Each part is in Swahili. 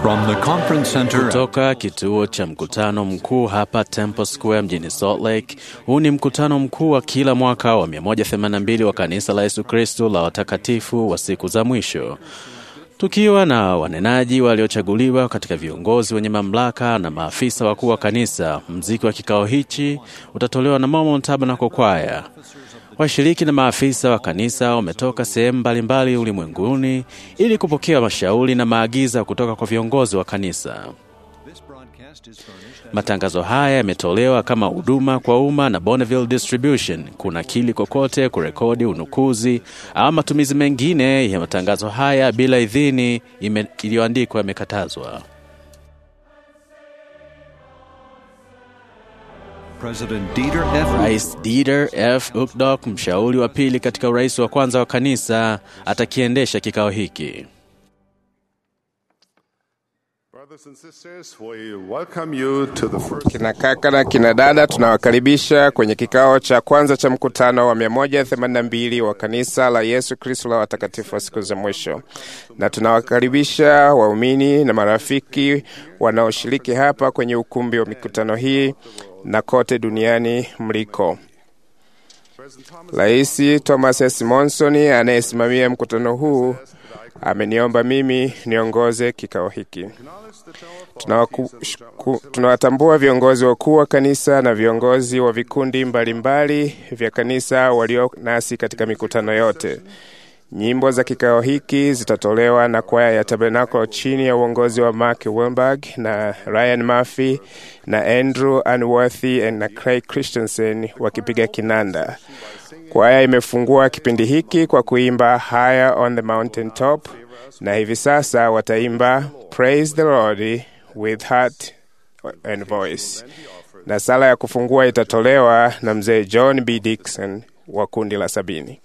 From the conference center Kutoka kituo cha mkutano mkuu hapa Temple Square mjini Salt Lake. Huu ni mkutano mkuu wa kila mwaka wa 182 wa kanisa la Yesu Kristo la watakatifu wa siku za mwisho, tukiwa na wanenaji waliochaguliwa katika viongozi wenye mamlaka na maafisa wakuu wa kanisa. Mziki wa kikao hichi utatolewa na Mormon Tabernacle Choir. Washiriki na maafisa wa kanisa wametoka sehemu mbalimbali ulimwenguni ili kupokea mashauri na maagiza kutoka kwa viongozi wa kanisa. Matangazo haya yametolewa kama huduma kwa umma na Bonneville Distribution. Kuna kili kokote kurekodi, unukuzi au matumizi mengine ya matangazo haya bila idhini ime- iliyoandikwa yamekatazwa. President Dieter F. Rais Dieter F. Uchtdorf, mshauri wa pili katika urais wa kwanza wa kanisa, atakiendesha kikao hiki. Brothers and sisters, we welcome you to the first Kina kaka na kina dada, tunawakaribisha kwenye kikao cha kwanza cha mkutano wa 182 wa kanisa la Yesu Kristo la watakatifu wa siku za mwisho, na tunawakaribisha waumini na marafiki wanaoshiriki hapa kwenye ukumbi wa mikutano hii na kote duniani mliko. Rais Thomas S. Monson anayesimamia mkutano huu ameniomba mimi niongoze kikao hiki. Tunawaku- ku- Tunawatambua viongozi wakuu wa kanisa na viongozi wa vikundi mbalimbali vya kanisa walio nasi katika mikutano yote. Nyimbo za kikao hiki zitatolewa na kwaya ya Tabernacle chini ya uongozi wa Mark Wilberg na Ryan Murphy na Andrew Unworthy na Craig Christensen wakipiga kinanda. Kwaya imefungua kipindi hiki kwa kuimba Higher on the Mountain Top, na hivi sasa wataimba Praise the Lord with heart and voice, na sala ya kufungua itatolewa na mzee John B. Dixon wa kundi la sabini.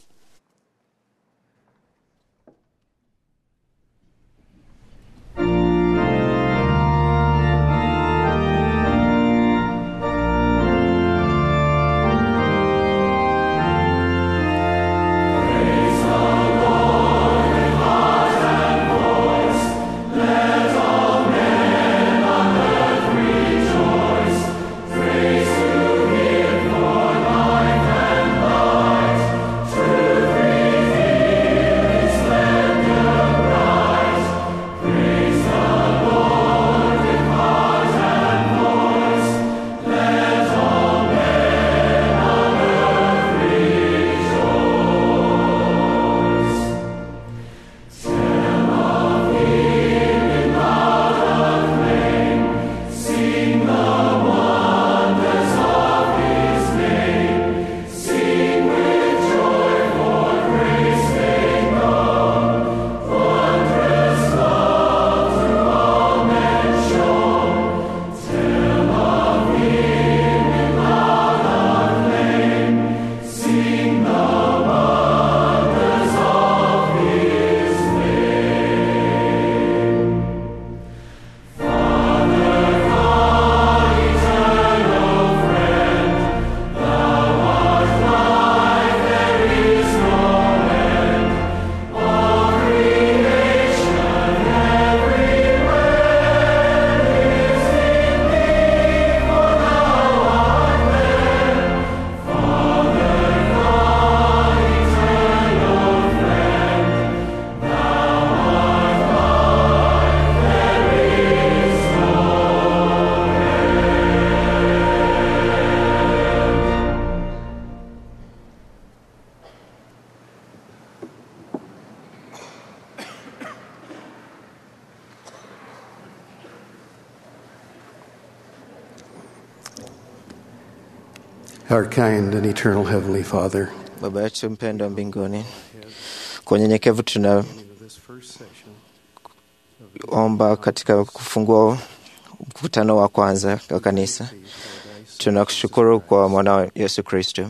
Our kind and eternal Heavenly Father, Baba yetu mpendwa mbinguni, kwa unyenyekevu tunaomba katika kufungua mkutano wa kwanza wa kanisa. Tunakushukuru kwa mwanao Yesu Kristo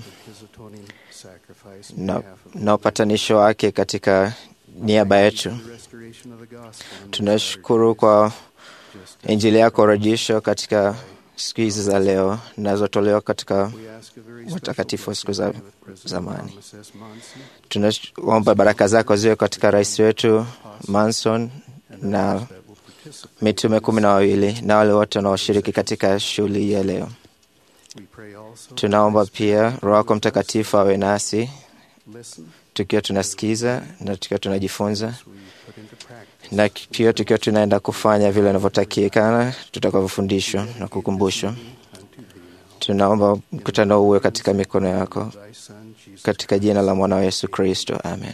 na, na upatanisho wake katika niaba yetu. Tunashukuru kwa Injili yako rejesho katika siku hizi za leo zinazotolewa katika watakatifu wa siku za zamani. Tunaomba baraka zako ziwe katika rais wetu Manson na mitume kumi na wawili na wale wote wanaoshiriki katika shughuli hii ya leo. Tunaomba pia Roho yako Mtakatifu awe nasi tukiwa tunasikiza na tukiwa tunajifunza na pia tukiwa tunaenda kufanya vile inavyotakikana tutakavyofundishwa na kukumbushwa. Tunaomba mkutano uwe katika mikono yako, katika jina la mwana wa Yesu Kristo, amen.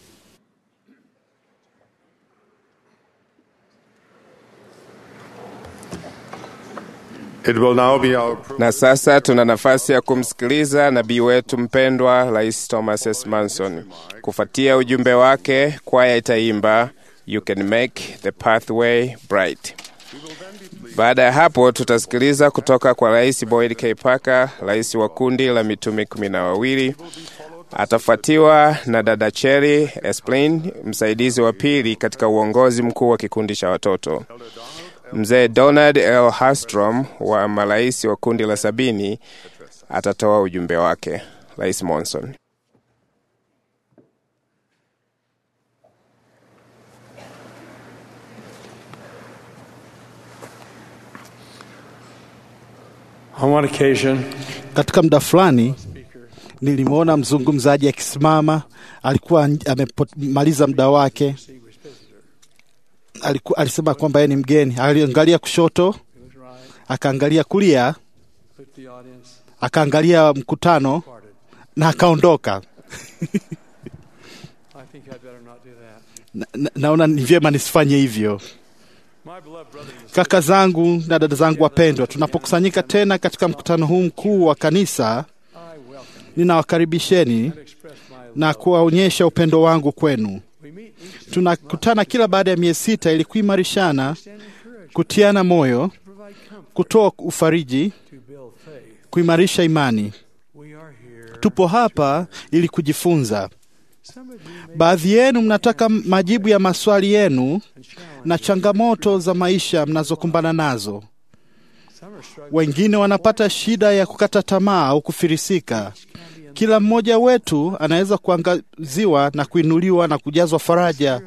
It will now be our privilege Na sasa tuna nafasi ya kumsikiliza nabii wetu mpendwa Rais Thomas S. Manson. Kufuatia ujumbe wake, kwaya itaimba You can make the pathway bright. Baada ya hapo tutasikiliza kutoka kwa Rais Boyd K. Parker, rais wa kundi la mitume kumi na wawili. Atafuatiwa na dada Cherry Esplin, msaidizi wa pili katika uongozi mkuu wa kikundi cha watoto. Mzee Donald L. Hastrom wa marais wa kundi la sabini atatoa ujumbe wake. Rais Monson. On one occasion, Katika muda fulani nilimwona mzungumzaji akisimama, alikuwa amemaliza muda wake. Aliku, alisema kwamba yeye ni mgeni. Aliangalia kushoto, akaangalia kulia, put the audience akaangalia mkutano na akaondoka. I think I'd better not do that. Na, na, naona ni vyema nisifanye hivyo. My beloved brothers and Kaka zangu na dada zangu wapendwa, tunapokusanyika tena katika mkutano huu mkuu wa kanisa, I welcome ninawakaribisheni and express my na kuwaonyesha upendo wangu kwenu. We meet each Tunakutana kila baada ya miezi sita ili kuimarishana, stand encouraged kutiana moyo, to provide comfort kutoa ufariji, to build faith. kuimarisha imani. We are here. Tupo hapa ili kujifunza. Some of you may Baadhi yenu mnataka majibu ya maswali yenu and challenge. na changamoto za maisha mnazokumbana nazo. Some are struggling. Wengine wanapata shida ya kukata tamaa au kufirisika. Kila mmoja wetu anaweza kuangaziwa na kuinuliwa na kujazwa faraja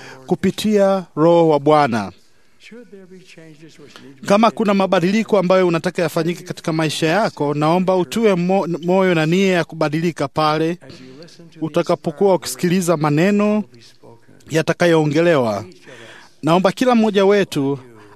kupitia Roho wa Bwana. Should there be changes which need to be Kama made, kuna mabadiliko ambayo unataka yafanyike katika maisha yako, naomba utue mo, moyo na nia ya kubadilika pale as you listen to the utakapokuwa ukisikiliza maneno inspired be spoken, yatakayoongelewa. each of us Naomba kila mmoja wetu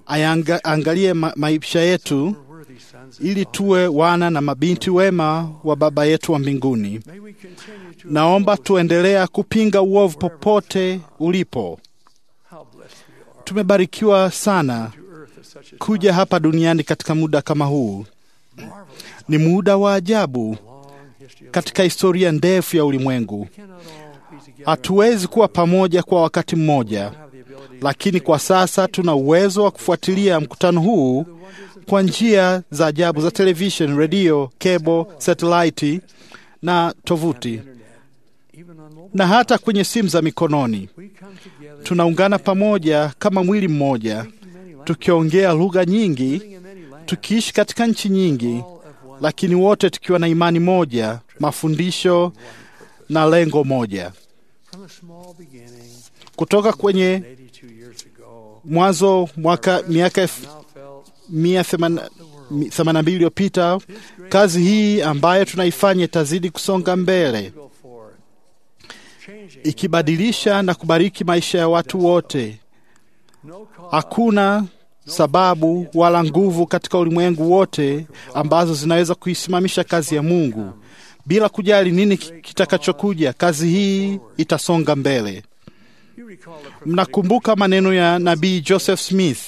aangalie ma, maisha yetu are worthy sons and ili tuwe wana na mabinti wema wa Baba yetu wa mbinguni. May we continue to Naomba tuendelea kupinga uovu popote ulipo. how blessed we are Tumebarikiwa sana to earth at such a kuja hapa duniani katika muda kama huu. marvelous Ni muda wa ajabu long history of katika historia ndefu ya ulimwengu. We cannot all be together Hatuwezi kuwa pamoja kwa wakati mmoja, have the ability lakini kwa sasa tuna uwezo wa kufuatilia mkutano huu kwa njia za ajabu za television, redio, cable, satellite na tovuti internet, even on mobile. na hata kwenye simu za mikononi. We come together Tunaungana pamoja kama mwili mmoja, speaking many languages, tukiongea lugha nyingi, living in many lands, tukiishi katika nchi nyingi, all of one lakini wote tukiwa na imani moja, mafundisho na lengo moja. from a small beginning Kutoka kwenye 82 years ago. mwanzo mwaka miaka elfu Now felt mia themanini na mbili iliyopita, kazi hii ambayo tunaifanya itazidi kusonga mbele, go forward, changing ikibadilisha na kubariki maisha ya watu wote. no cause Hakuna sababu wala nguvu katika ulimwengu wote ambazo zinaweza kuisimamisha kazi ya Mungu. Bila kujali nini ki- kitakachokuja, kazi hii itasonga mbele. you recall the prophetic Mnakumbuka maneno ya nabii Joseph Smith,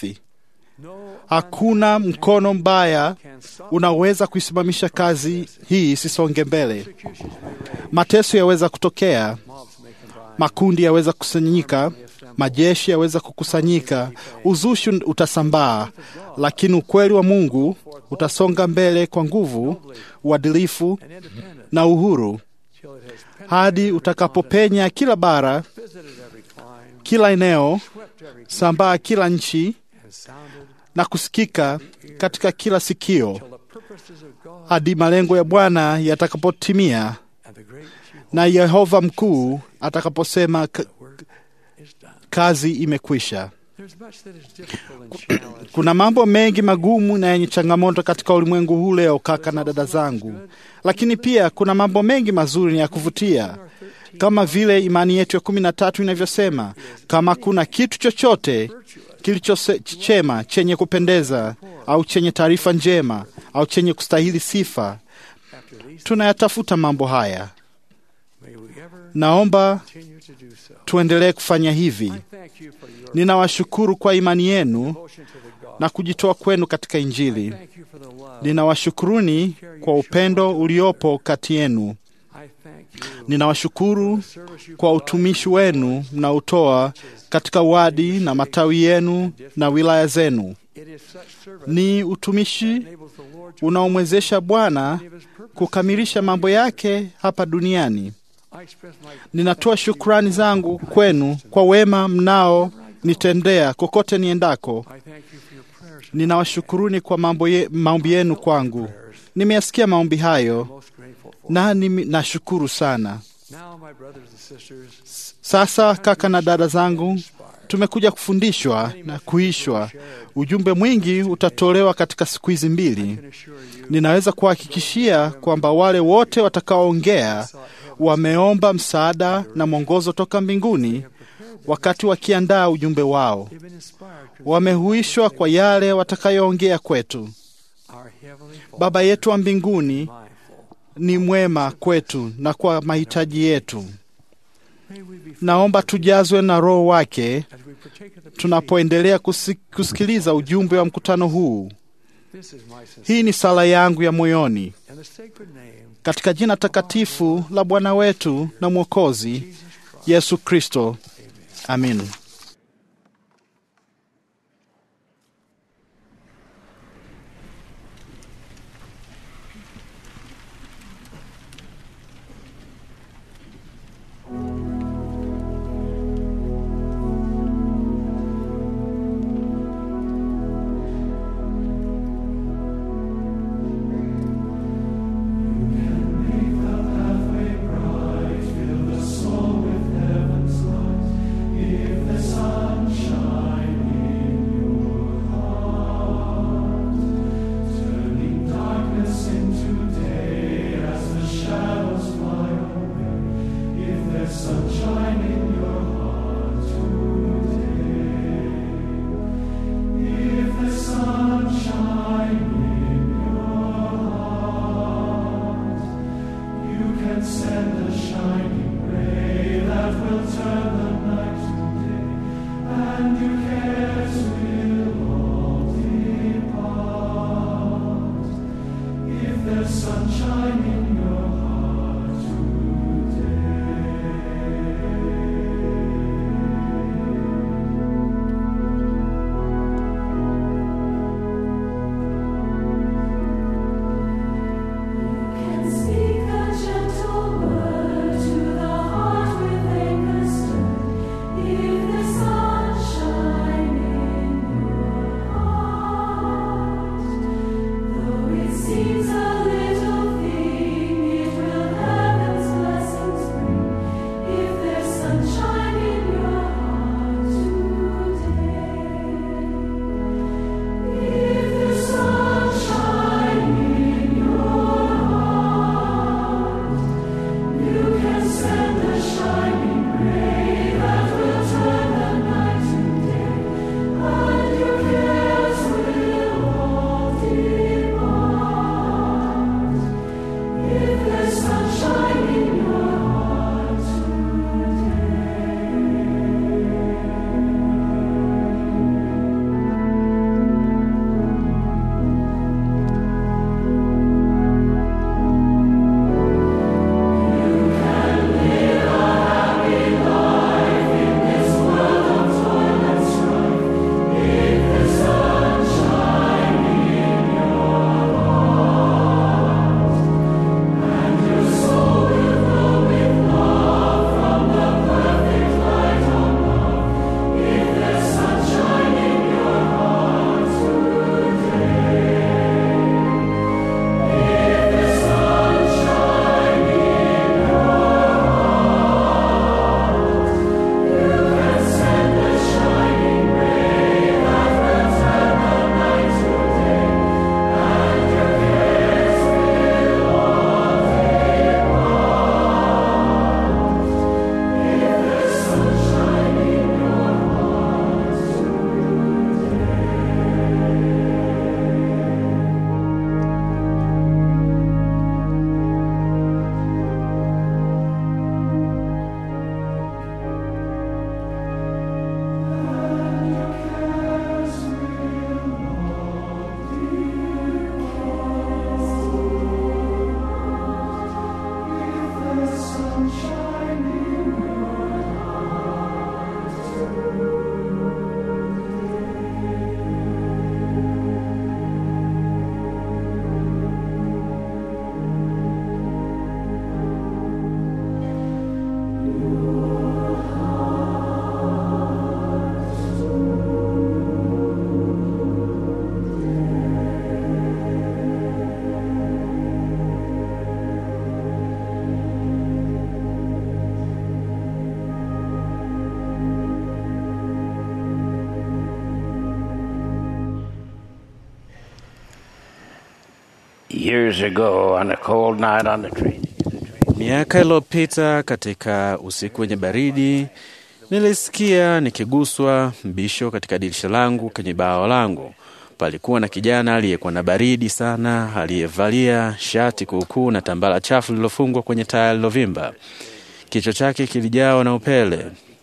no hakuna mkono mbaya can stop unaweza kuisimamisha kazi hii isisonge mbele. persecutions may rage, Mateso yaweza kutokea, mobs may combine, makundi yaweza kusanyika, majeshi yaweza kukusanyika, uzushi utasambaa, lakini ukweli wa Mungu utasonga mbele kwa nguvu, uadilifu and independent na uhuru till it has penetrated hadi utakapopenya kila bara, visited every clime, kila eneo, swept every sambaa kila nchi and sounded na kusikika katika kila sikio till the purposes of God hadi malengo ya Bwana yatakapotimia and the great Jehovah na Yehova mkuu atakaposema "K- is done. kazi imekwisha. Kuna mambo mengi magumu na yenye changamoto katika ulimwengu huu leo, kaka na dada zangu, lakini pia kuna mambo mengi mazuri na ya kuvutia, kama vile imani yetu ya kumi na tatu inavyosema, kama kuna kitu chochote kilichochema chenye kupendeza au chenye taarifa njema au chenye kustahili sifa, tunayatafuta mambo haya. Naomba tuendelee kufanya hivi. Ninawashukuru kwa imani yenu na kujitoa kwenu katika Injili. Ninawashukuruni kwa upendo uliopo kati yenu. Ninawashukuru kwa utumishi wenu mnaotoa katika wadi na matawi yenu na wilaya zenu. Ni utumishi unaomwezesha Bwana kukamilisha mambo yake hapa duniani. Ninatoa shukrani zangu kwenu kwa wema mnao nitendea kokote niendako. Ninawashukuruni kwa mambo ye, maombi yenu kwangu. Nimeyasikia maombi hayo na nashukuru sana. Sasa kaka na dada zangu, tumekuja kufundishwa na kuishwa. Ujumbe mwingi utatolewa katika siku hizi mbili. Ninaweza kuhakikishia kwamba wale wote watakaoongea wameomba msaada na mwongozo toka mbinguni wakati wakiandaa ujumbe wao. Wamehuishwa kwa yale watakayoongea kwetu. Baba yetu wa mbinguni ni mwema kwetu na kwa mahitaji yetu. Naomba tujazwe na Roho wake tunapoendelea kusikiliza ujumbe wa mkutano huu. Hii ni sala yangu ya moyoni katika jina takatifu la Bwana wetu na Mwokozi Yesu Kristo, amin. sunshine in your heart today. Years ago, on a cold night on the train, Miaka iliyopita katika usiku wenye baridi, nilisikia nikiguswa mbisho katika dirisha langu kwenye bao langu. Palikuwa na kijana aliyekuwa na baridi sana, aliyevalia shati kuukuu na tambala chafu lililofungwa kwenye taya lilovimba. Kichwa chake kilijawa na upele.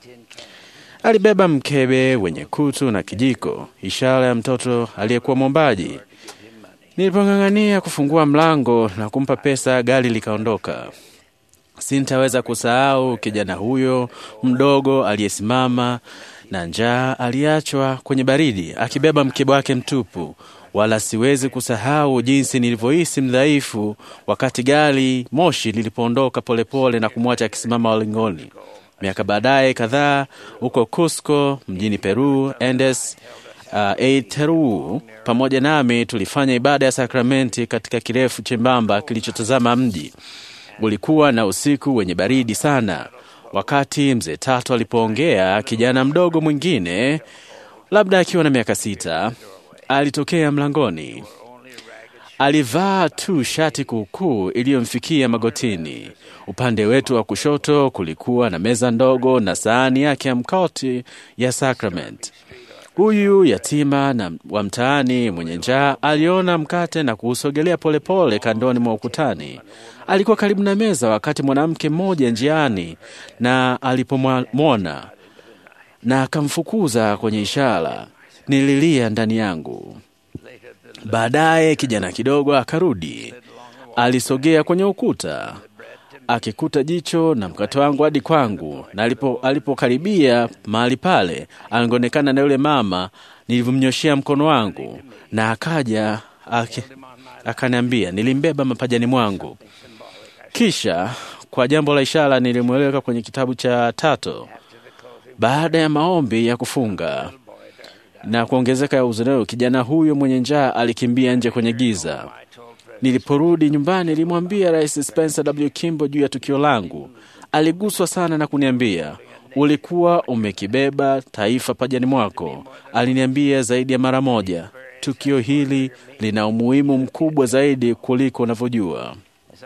Alibeba mkebe wenye kutu na kijiko, ishara ya mtoto aliyekuwa mwombaji. Nilipong'ang'ania kufungua mlango na kumpa pesa, gari likaondoka. Sintaweza kusahau kijana huyo mdogo aliyesimama na njaa, aliachwa kwenye baridi akibeba mkebe wake mtupu. Wala siwezi kusahau jinsi nilivyohisi mdhaifu wakati gari moshi lilipoondoka polepole na kumwacha akisimama walingoni. Miaka baadaye kadhaa huko Cusco mjini Peru, Andes uh, Eiteru pamoja nami tulifanya ibada ya sakramenti katika kirefu chembamba kilichotazama mji. Ulikuwa na usiku wenye baridi sana. Wakati mzee Tatu alipoongea, kijana mdogo mwingine, labda akiwa na miaka sita, alitokea mlangoni. Alivaa tu shati kuukuu iliyomfikia magotini. Upande wetu wa kushoto kulikuwa na meza ndogo na sahani yake ya mkoti ya sakramenti. Huyu yatima na wa mtaani mwenye njaa aliona mkate na kuusogelea polepole kandoni mwa ukutani. Alikuwa karibu na meza wakati mwanamke mmoja njiani na alipomwona na akamfukuza kwenye ishara, nililia ndani yangu. Baadaye kijana kidogo akarudi, alisogea kwenye ukuta akikuta jicho na mkate wangu hadi kwangu, na alipo alipokaribia mahali pale, alionekana na yule mama nilivyomnyoshea mkono wangu, na akaja ake, akaniambia nilimbeba mapajani mwangu. Kisha kwa jambo la ishara nilimweleka kwenye kitabu cha Tato. Baada ya maombi ya kufunga na kuongezeka ya uzuneo, kijana huyo mwenye njaa alikimbia nje kwenye giza. Niliporudi nyumbani, nilimwambia Rais Spencer W. Kimbo juu ya tukio langu. Aliguswa sana na kuniambia, ulikuwa umekibeba taifa pajani mwako. Aliniambia zaidi ya mara moja, tukio hili lina umuhimu mkubwa zaidi kuliko unavyojua.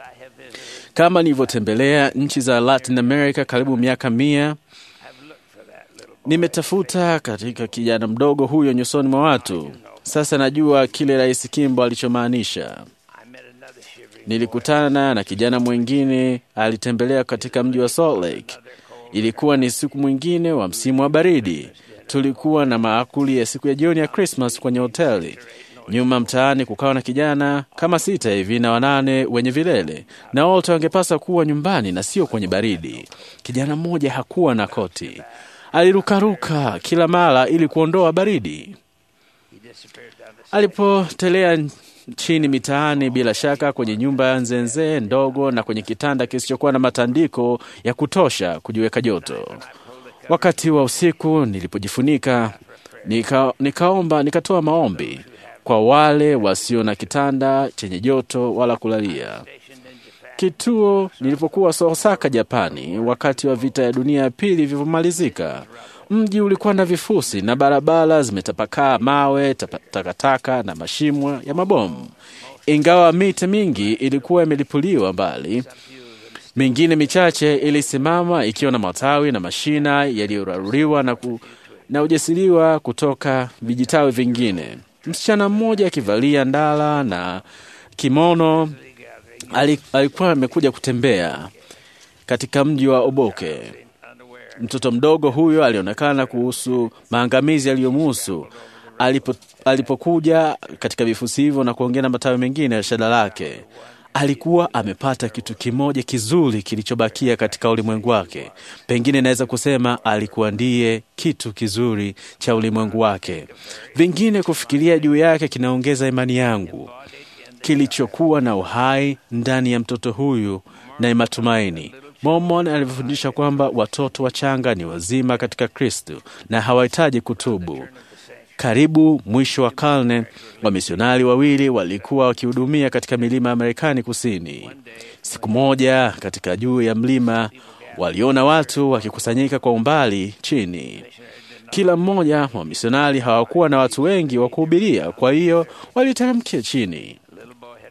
Kama nilivyotembelea nchi za Latin America karibu miaka mia, nimetafuta katika kijana mdogo huyo nyusoni mwa watu. Sasa najua kile Rais Kimbo alichomaanisha. Nilikutana na kijana mwingine alitembelea katika mji wa Salt Lake. Ilikuwa ni siku mwingine wa msimu wa baridi. Tulikuwa na maakuli ya siku ya jioni ya Christmas kwenye hoteli. Nyuma mtaani kukawa na kijana kama sita hivi na wanane wenye vilele, na wote wangepasa kuwa nyumbani na sio kwenye baridi. Kijana mmoja hakuwa na koti, alirukaruka kila mara ili kuondoa baridi. Alipotelea chini mitaani, bila shaka kwenye nyumba ya nzenze ndogo na kwenye kitanda kisichokuwa na matandiko ya kutosha kujiweka joto. Wakati wa usiku nilipojifunika, nika, nikaomba nikatoa maombi kwa wale wasio na kitanda chenye joto wala kulalia. Kituo nilipokuwa Osaka, Japani, wakati wa vita ya dunia ya pili vilivyomalizika, mji ulikuwa na vifusi na barabara zimetapakaa mawe, tapa- takataka na mashimo ya mabomu. Ingawa miti mingi ilikuwa imelipuliwa mbali, mingine michache ilisimama ikiwa na matawi na mashina yaliyoraruliwa na, ku, na ujasiriwa kutoka vijitawi vingine. Msichana mmoja akivalia ndala na kimono ali- alikuwa amekuja kutembea katika mji wa Oboke. Mtoto mdogo huyo alionekana kuhusu maangamizi yaliyomuhusu alipo, alipokuja katika vifusi hivyo na kuongea na matawi mengine ya shada lake. Alikuwa amepata kitu kimoja kizuri kilichobakia katika ulimwengu wake. Pengine naweza kusema alikuwa ndiye kitu kizuri cha ulimwengu wake. Vingine kufikiria juu yake kinaongeza imani yangu kilichokuwa na uhai ndani ya mtoto huyu na matumaini. Mormon alivyofundisha kwamba watoto wachanga ni wazima katika Kristo na hawahitaji kutubu. Karibu mwisho wa karne, wamisionari wawili walikuwa wakihudumia katika milima ya Marekani Kusini. Siku moja, katika juu ya mlima, waliona watu wakikusanyika kwa umbali chini. Kila mmoja wa misionari hawakuwa na watu wengi wa kuhubiria, kwa hiyo waliteremkia chini.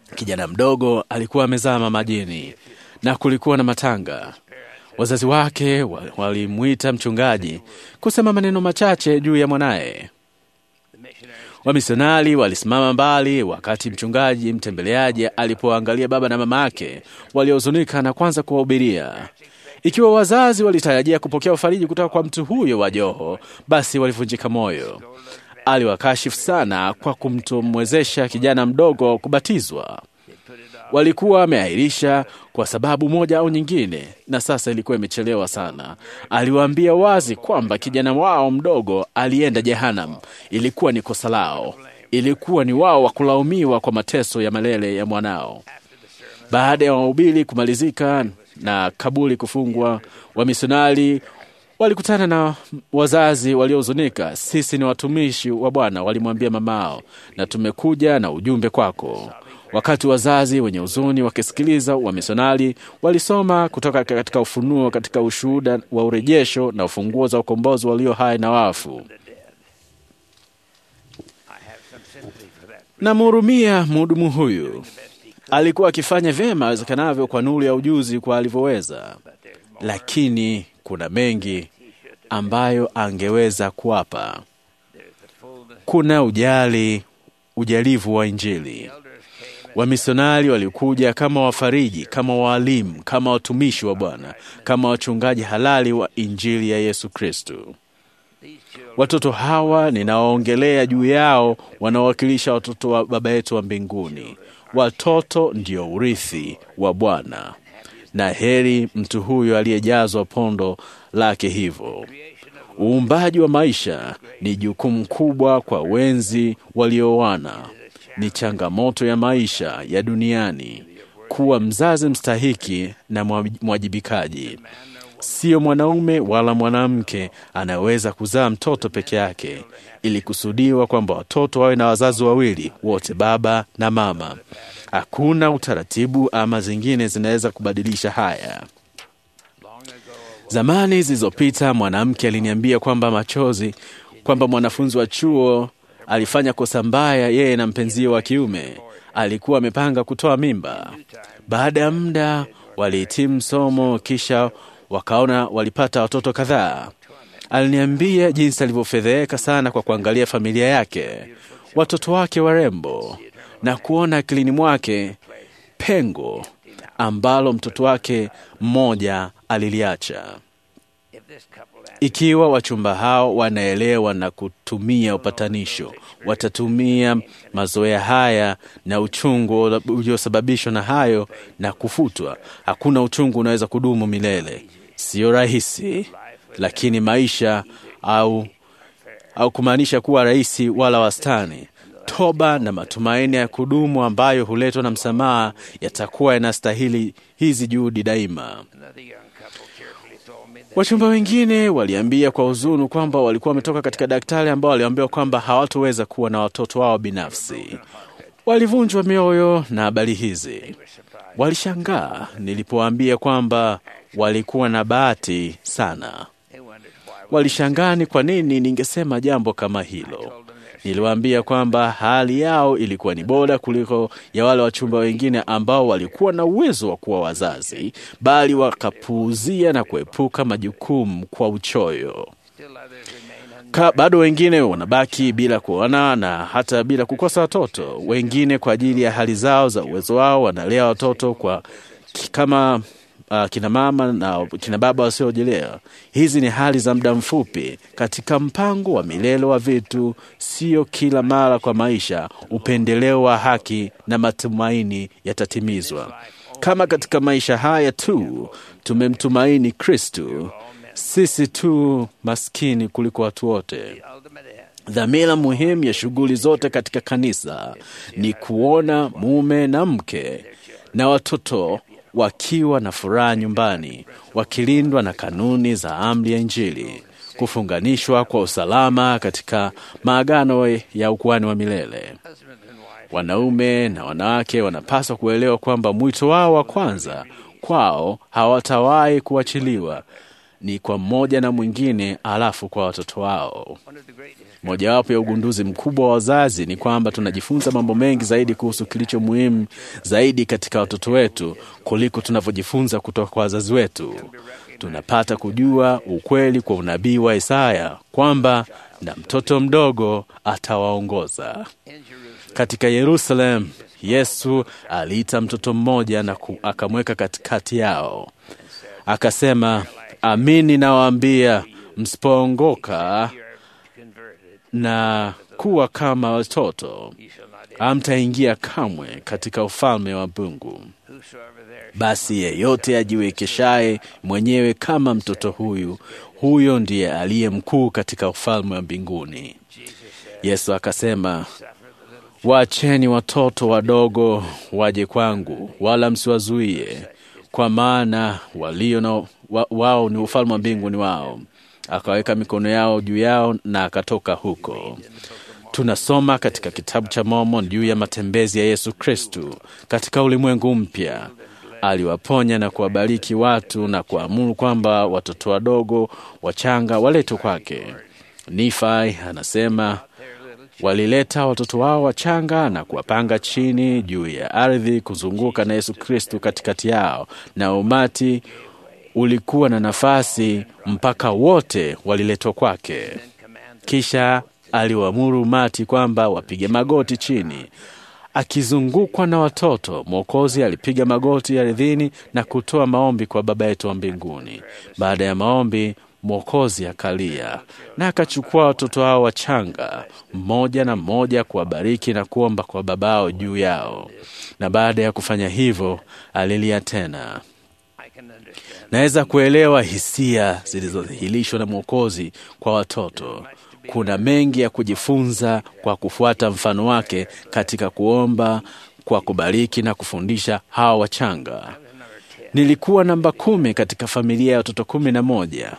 Kijana mdogo alikuwa amezama majini na kulikuwa na matanga. Wazazi wake wa- walimwita mchungaji kusema maneno machache juu ya mwanaye. Wamisionari walisimama mbali wakati mchungaji mtembeleaji alipoangalia baba na mama yake waliohuzunika na kwanza kuwahubiria. Ikiwa wazazi walitarajia kupokea ufariji kutoka kwa mtu huyo wa joho, basi walivunjika moyo. Aliwakashifu sana kwa kumtomwezesha kijana mdogo kubatizwa. Walikuwa wameahirisha kwa sababu moja au nyingine, na sasa ilikuwa imechelewa sana. Aliwaambia wazi kwamba kijana wao mdogo alienda Jehanam. Ilikuwa ni kosa lao, ilikuwa ni wao wa kulaumiwa kwa mateso ya malele ya mwanao. Baada ya mahubiri kumalizika na kaburi kufungwa, wamisionari walikutana na wazazi waliohuzunika. Sisi ni watumishi wa Bwana, walimwambia mamao, na tumekuja na ujumbe kwako. Wakati wazazi wenye huzuni wakisikiliza, wamisionari walisoma kutoka katika Ufunuo, katika ushuhuda wa urejesho na ufunguo za ukombozi walio hai na wafu. Namhurumia mhudumu huyu, alikuwa akifanya vyema awezekanavyo kwa nuru ya ujuzi kwa alivyoweza, lakini kuna mengi ambayo angeweza kuwapa. Kuna ujali, ujalivu wa Injili. Wamisionari walikuja kama wafariji, kama waalimu, kama watumishi wa Bwana, kama wachungaji halali wa Injili ya Yesu Kristo. Watoto hawa ninawaongelea juu yao wanawakilisha watoto wa Baba yetu wa mbinguni. Watoto ndio urithi wa Bwana, na heri mtu huyo aliyejazwa pondo lake hivyo. Uumbaji wa maisha ni jukumu kubwa kwa wenzi walioana. Ni changamoto ya maisha ya duniani kuwa mzazi mstahiki na mwa- mwajibikaji. Sio mwanaume wala mwanamke anaweza kuzaa mtoto peke yake. Ilikusudiwa kwamba watoto wawe na wazazi wawili, wote baba na mama. Hakuna utaratibu ama zingine zinaweza kubadilisha haya. Zamani zilizopita mwanamke aliniambia kwamba machozi kwamba mwanafunzi wa chuo alifanya kosa mbaya, yeye na mpenzie wa kiume alikuwa amepanga kutoa mimba. Baada ya muda walihitimu somo, kisha wakaona walipata watoto kadhaa. Aliniambia jinsi alivyofedheheka sana kwa kuangalia familia yake, watoto wake warembo, na kuona akilini mwake pengo ambalo mtoto wake mmoja aliliacha. Ikiwa wachumba hao wanaelewa na kutumia upatanisho, watatumia mazoea haya na uchungu uliosababishwa na hayo na kufutwa. Hakuna uchungu unaweza kudumu milele. Sio rahisi, lakini maisha au au kumaanisha kuwa rahisi wala wastani. Toba na matumaini ya kudumu ambayo huletwa na msamaha yatakuwa yanastahili hizi juhudi daima. Wachumba wengine waliambia kwa huzuni kwamba walikuwa wametoka katika daktari ambao waliambiwa kwamba hawatoweza kuwa na watoto wao binafsi. Walivunjwa mioyo na habari hizi. Walishangaa nilipowaambia kwamba walikuwa na bahati sana. Walishangaa ni kwa nini ningesema jambo kama hilo. Niliwaambia kwamba hali yao ilikuwa ni bora kuliko ya wale wachumba wengine ambao walikuwa na uwezo wa kuwa wazazi, bali wakapuuzia na kuepuka majukumu kwa uchoyo. Ka, bado wengine wanabaki bila kuona na hata bila kukosa watoto. Wengine kwa ajili ya hali zao za uwezo wao wanalea watoto kwa kama uh, kina mama na kina baba wasiojelewa. Hizi ni hali za muda mfupi katika mpango wa milele wa vitu, sio kila mara kwa maisha. Upendeleo wa haki na matumaini yatatimizwa. Kama katika maisha haya tu tumemtumaini Kristu, sisi tu maskini kuliko watu wote. Dhamira muhimu ya shughuli zote katika kanisa ni kuona mume na mke na watoto wakiwa na furaha nyumbani, wakilindwa na kanuni za amri ya Injili, kufunganishwa kwa usalama katika maagano ya ukuhani wa milele. Wanaume na wanawake wanapaswa kuelewa kwamba mwito wao wa kwanza kwao hawatawahi kuachiliwa ni kwa mmoja na mwingine, alafu kwa watoto wao. Mojawapo ya ugunduzi mkubwa wa wazazi ni kwamba tunajifunza mambo mengi zaidi kuhusu kilicho muhimu zaidi katika watoto wetu kuliko tunavyojifunza kutoka kwa wazazi wetu. Tunapata kujua ukweli kwa unabii wa Isaya kwamba na mtoto mdogo atawaongoza. Katika Yerusalemu, Yesu aliita mtoto mmoja na ku- akamweka katikati yao, akasema, amini nawaambia, msipoongoka na kuwa kama watoto, hamtaingia kamwe katika ufalme wa Mungu. Basi yeyote ajiwekeshaye mwenyewe kama mtoto huyu, huyo ndiye aliye mkuu katika ufalme wa mbinguni. Yesu akasema, waacheni watoto wadogo waje kwangu, wala msiwazuie, kwa maana walio na wa, wao ni ufalme wa mbinguni wao. Akaweka mikono yao juu yao na akatoka huko. Tunasoma katika kitabu cha Mormon juu ya matembezi ya Yesu Kristu katika ulimwengu mpya. Aliwaponya na kuwabariki watu na kuamuru kwamba watoto wadogo wachanga waletwe kwake. Nifai anasema walileta watoto wao wachanga na kuwapanga chini juu ya ardhi kuzunguka na Yesu Kristu katikati yao, na umati ulikuwa na nafasi mpaka wote waliletwa kwake. Kisha aliwaamuru umati kwamba wapige magoti chini. Akizungukwa na watoto, Mwokozi alipiga magoti ardhini na kutoa maombi kwa Baba yetu wa mbinguni. Baada ya maombi, Mwokozi akalia na akachukua watoto hao wachanga mmoja na mmoja, kuwabariki na kuomba kwa babao juu yao, na baada ya kufanya hivyo alilia tena. Naweza kuelewa hisia zilizodhihirishwa na Mwokozi kwa watoto. Kuna mengi ya kujifunza kwa kufuata mfano wake katika kuomba, kwa kubariki na kufundisha hawa wachanga. Nilikuwa namba kumi katika familia ya watoto kumi na moja.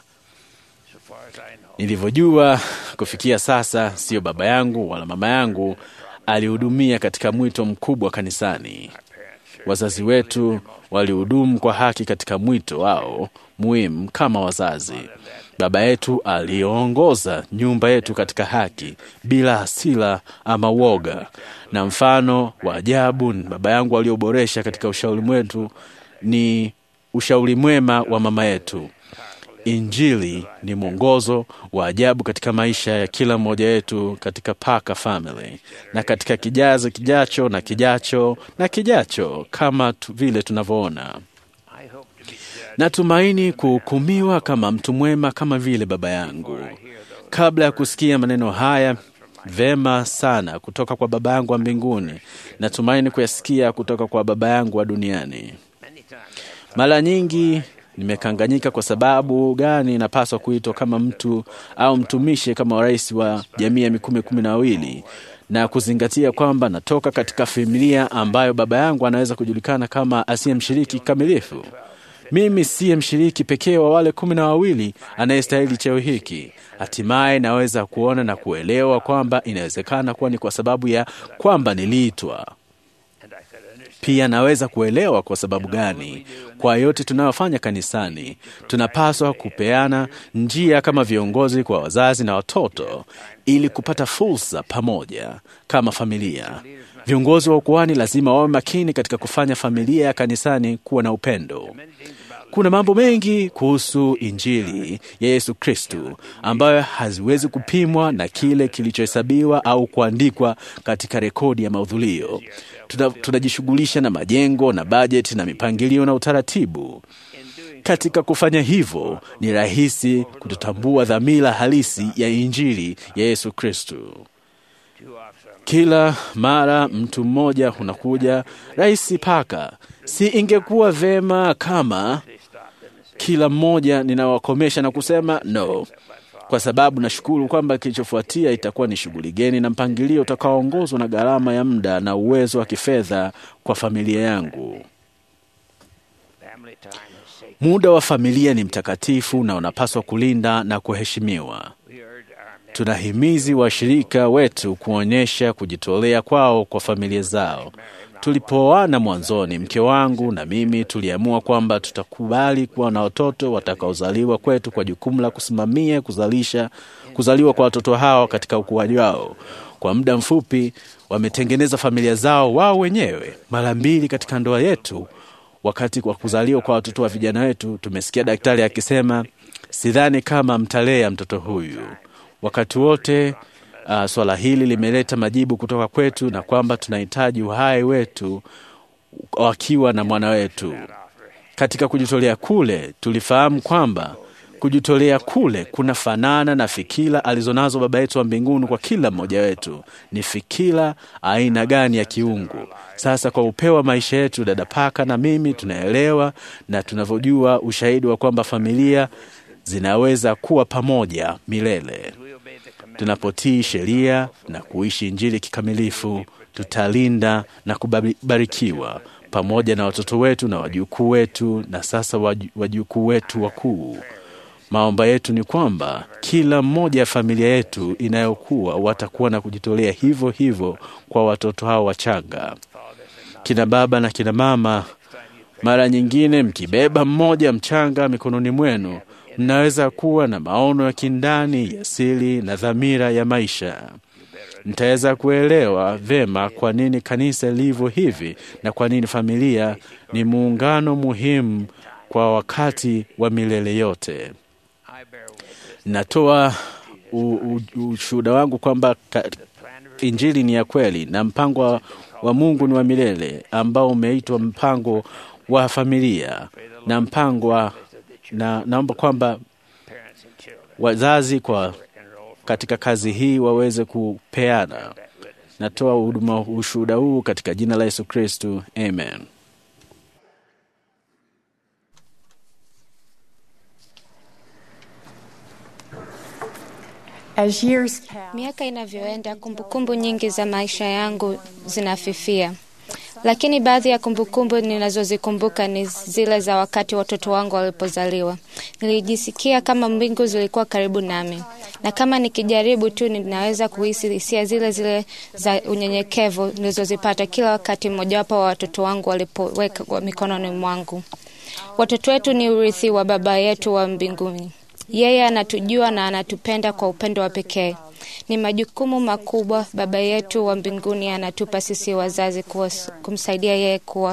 Nilivyojua kufikia sasa, siyo baba yangu wala mama yangu alihudumia katika mwito mkubwa kanisani. Wazazi wetu walihudumu kwa haki katika mwito wao muhimu kama wazazi. Baba yetu aliongoza nyumba yetu katika haki bila hasira ama woga, na mfano wa ajabu ni baba yangu alioboresha katika ushauri mwetu ni ushauri mwema wa mama yetu. Injili ni mwongozo wa ajabu katika maisha ya kila mmoja wetu katika Parker Family na katika kijazi kijacho na kijacho na kijacho, kama tu, vile tunavyoona. Natumaini kuhukumiwa kama mtu mwema kama vile baba yangu. Kabla ya kusikia maneno haya vema sana kutoka kwa baba yangu wa mbinguni, natumaini kuyasikia kutoka kwa baba yangu wa duniani. Mara nyingi nimekanganyika kwa sababu gani napaswa kuitwa kama mtu au mtumishi kama rais wa jamii ya mikume kumi na wawili na kuzingatia kwamba natoka katika familia ambayo baba yangu anaweza kujulikana kama asiye mshiriki kikamilifu. Mimi siye mshiriki pekee wa wale kumi na wawili anayestahili cheo hiki. Hatimaye naweza kuona na kuelewa kwamba inawezekana kuwa ni kwa sababu ya kwamba niliitwa. Pia naweza kuelewa kwa sababu gani kwa yote tunayofanya kanisani tunapaswa kupeana njia kama viongozi kwa wazazi na watoto, ili kupata fursa pamoja kama familia. Viongozi wa ukuhani lazima wawe makini katika kufanya familia ya kanisani kuwa na upendo. Kuna mambo mengi kuhusu Injili ya Yesu Kristu ambayo haziwezi kupimwa na kile kilichohesabiwa au kuandikwa katika rekodi ya mahudhurio. Tuna- Tunajishughulisha na majengo na bajeti na mipangilio na utaratibu. Katika kufanya hivyo, ni rahisi kutotambua dhamira halisi ya Injili ya Yesu Kristu. Kila mara mtu mmoja unakuja, Rais Paka, si ingekuwa vema kama kila mmoja ninawakomesha na kusema no, kwa sababu nashukuru kwamba kilichofuatia itakuwa ni shughuli geni na mpangilio utakaoongozwa na gharama ya muda na uwezo wa kifedha kwa familia yangu. Muda wa familia ni mtakatifu na unapaswa kulinda na kuheshimiwa. Tunahimizi washirika wetu kuonyesha kujitolea kwao kwa familia zao. Tulipooana mwanzoni, mke wangu na mimi tuliamua kwamba tutakubali kuwa na watoto watakaozaliwa kwetu kwa jukumu la kusimamia kuzalisha kuzaliwa kwa watoto hao katika ukuaji wao. Kwa muda mfupi wametengeneza familia zao wao wenyewe. Mara mbili katika ndoa yetu, wakati wa kuzaliwa kwa watoto wa vijana wetu, tumesikia daktari akisema, sidhani kama mtalea mtoto huyu. Wakati wote uh, swala hili limeleta majibu kutoka kwetu na kwamba tunahitaji uhai wetu wakiwa na mwana wetu. Katika kujitolea kule, tulifahamu kwamba kujitolea kule kuna fanana na fikira alizonazo Baba yetu wa mbinguni kwa kila mmoja wetu. Ni fikira aina gani ya kiungu? Sasa kwa upeo wa maisha yetu, dada Paka na mimi tunaelewa na tunavyojua ushahidi wa kwamba familia zinaweza kuwa pamoja milele. Tunapotii sheria na kuishi Injili kikamilifu, tutalinda na kubarikiwa pamoja na watoto wetu na wajukuu wetu na sasa waju- wajukuu wetu wakuu. Maomba yetu ni kwamba kila mmoja ya familia yetu inayokuwa watakuwa na kujitolea hivyo hivyo kwa watoto hao wachanga. Kina baba na kina mama, mara nyingine mkibeba mmoja mchanga mikononi mwenu, mnaweza kuwa na maono ya kindani ya siri na dhamira ya maisha. Mtaweza kuelewa vema kwa nini kanisa lilivyo hivi na kwa nini familia ni muungano muhimu kwa wakati wa milele yote. Natoa u- u- ushuhuda wangu kwamba ka- Injili ni ya kweli na mpango wa, wa Mungu ni wa milele ambao umeitwa mpango wa familia na mpango wa, na naomba kwamba wazazi kwa katika kazi hii waweze kupeana. Natoa huduma ushuhuda huu katika jina la Yesu Kristu, amen. As years pass, Miaka inavyoenda, kumbukumbu nyingi za maisha yangu zinafifia, lakini baadhi ya kumbukumbu ninazozikumbuka ni zile za wakati watoto wangu walipozaliwa. Nilijisikia kama mbingu zilikuwa karibu nami, na kama nikijaribu tu, ninaweza kuhisi hisia zile zile za unyenyekevu nilizozipata kila wakati mmojawapo wa watoto wangu walipoweka mikononi mwangu. Watoto wetu ni urithi wa Baba yetu wa mbinguni. Yeye anatujua na anatupenda kwa upendo wa pekee. Ni majukumu makubwa Baba yetu wa mbinguni anatupa sisi wazazi kuwa, kumsaidia yeye kuwa,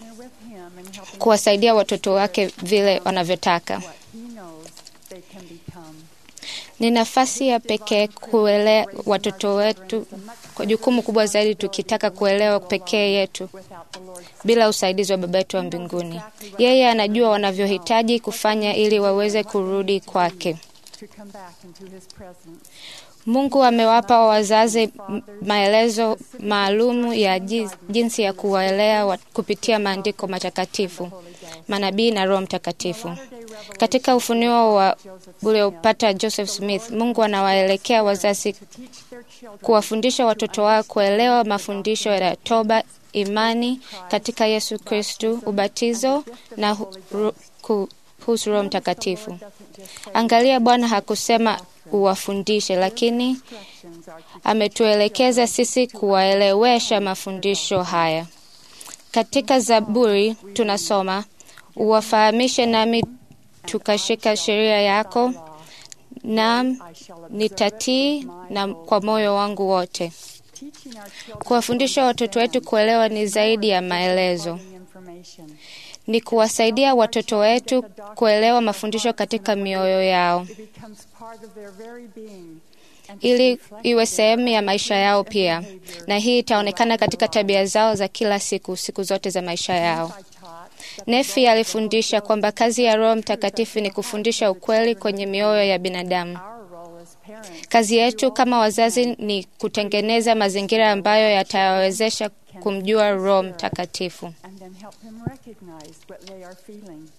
kuwasaidia watoto wake vile wanavyotaka. he knows they can become. Ni nafasi ya pekee kuelea watoto wetu kwa jukumu kubwa zaidi, tukitaka kuelewa pekee yetu bila usaidizi wa Baba yetu wa mbinguni. Yeye anajua wanavyohitaji kufanya ili waweze kurudi kwake. to come back into his presence. Mungu amewapa wazazi m- maelezo maalum ya ji- jinsi ya kuwaelea wa- kupitia maandiko matakatifu, manabii na Roho Mtakatifu. Katika ufunuo wa uliopata Joseph Smith, Mungu anawaelekea wazazi kuwafundisha watoto wao kuelewa mafundisho ya toba, imani katika Yesu Kristu, ubatizo na hu- ru- kuhusu Roho Mtakatifu. Angalia, Bwana hakusema uwafundishe, lakini ametuelekeza sisi kuwaelewesha mafundisho haya. Katika Zaburi tunasoma, uwafahamishe nami tukashika sheria yako, naam nitatii na kwa moyo wangu wote. Kuwafundisha watoto wetu kuelewa ni zaidi ya maelezo, Information. ni kuwasaidia watoto wetu kuelewa mafundisho katika mioyo yao It becomes part of their very being. ili iwe sehemu ya maisha yao pia, na hii itaonekana katika tabia zao za kila siku, siku zote za maisha yao. Nefi alifundisha kwamba kazi ya Roho Mtakatifu ni kufundisha ukweli kwenye mioyo ya binadamu. Kazi yetu kama wazazi ni kutengeneza mazingira ambayo yatawawezesha kumjua Roho Mtakatifu. and then help them recognize what they are feeling.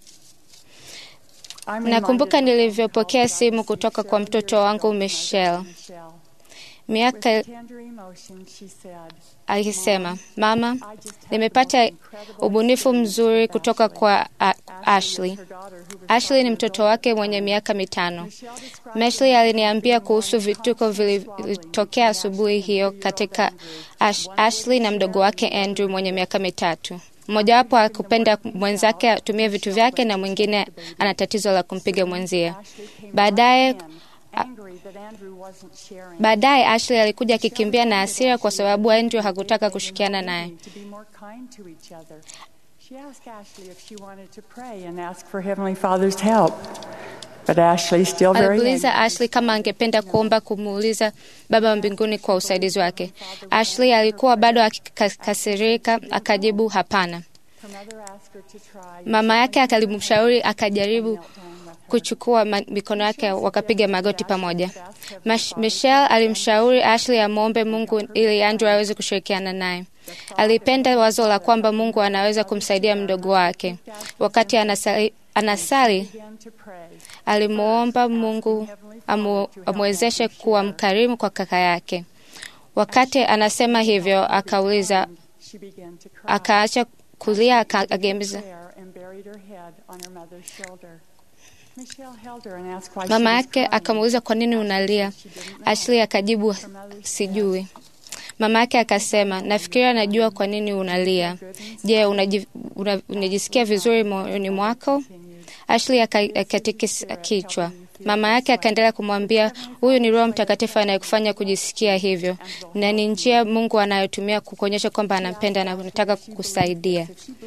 I'm Nakumbuka reminded of nilivyopokea simu kutoka kwa mtoto wangu Michelle. Michelle. Miaka With tender emotion, she said, alisema, mama, nimepata ubunifu mzuri kutoka kwa A- Ashley. Ashley ni mtoto wake mwenye miaka mitano. Meshley aliniambia kuhusu vituko vilivyotokea asubuhi hiyo katika Ash, Ashley na mdogo wake Andrew mwenye miaka mitatu. Mmojawapo akupenda mwenzake atumie vitu vyake na mwingine ana tatizo la kumpiga mwenzie. Baadaye angry that Andrew wasn't sharing. baadaye Ashley alikuja akikimbia na hasira kwa sababu Andrew hakutaka kushikiana naye. To be more kind to each other. She asked Ashley if she wanted to pray and ask for Heavenly Father's help. But Ashley, still very Alimuuliza Ashley kama angependa kuomba kumuuliza Baba wa mbinguni kwa usaidizi wake. Ashley alikuwa bado akikasirika, akajibu hapana. Her mother asked her to try. Mama yake akalimshauri akajaribu kuchukua ma- mikono yake wakapiga magoti pamoja. Mash- Michelle alimshauri Ashley amwombe Mungu ili Andrew aweze kushirikiana naye. Alipenda wazo la kwamba Mungu anaweza kumsaidia mdogo wake. Wakati anasali, anasali began to pray. alimwomba Mungu amu, amwezeshe kuwa mkarimu kwa kaka yake. Wakati anasema hivyo, akauliza, She began to cry. akaacha kulia, akagemeza There and buried her head on her mother's shoulder. Michelle held her and asked why Mama she was yake crying. akamuuliza kwa nini unalia. Ashley akajibu sijui. Mama yake akasema, nafikiria najua kwa nini unalia. Je, unaji- una- unajisikia vizuri moyoni mwako? Ashley aka- akatikisa kichwa. Mama yake akaendelea kumwambia, huyu ni Roho Mtakatifu anayekufanya kujisikia hivyo, na ni njia Mungu anayotumia kukuonyesha kwamba anampenda na anataka kukusaidia.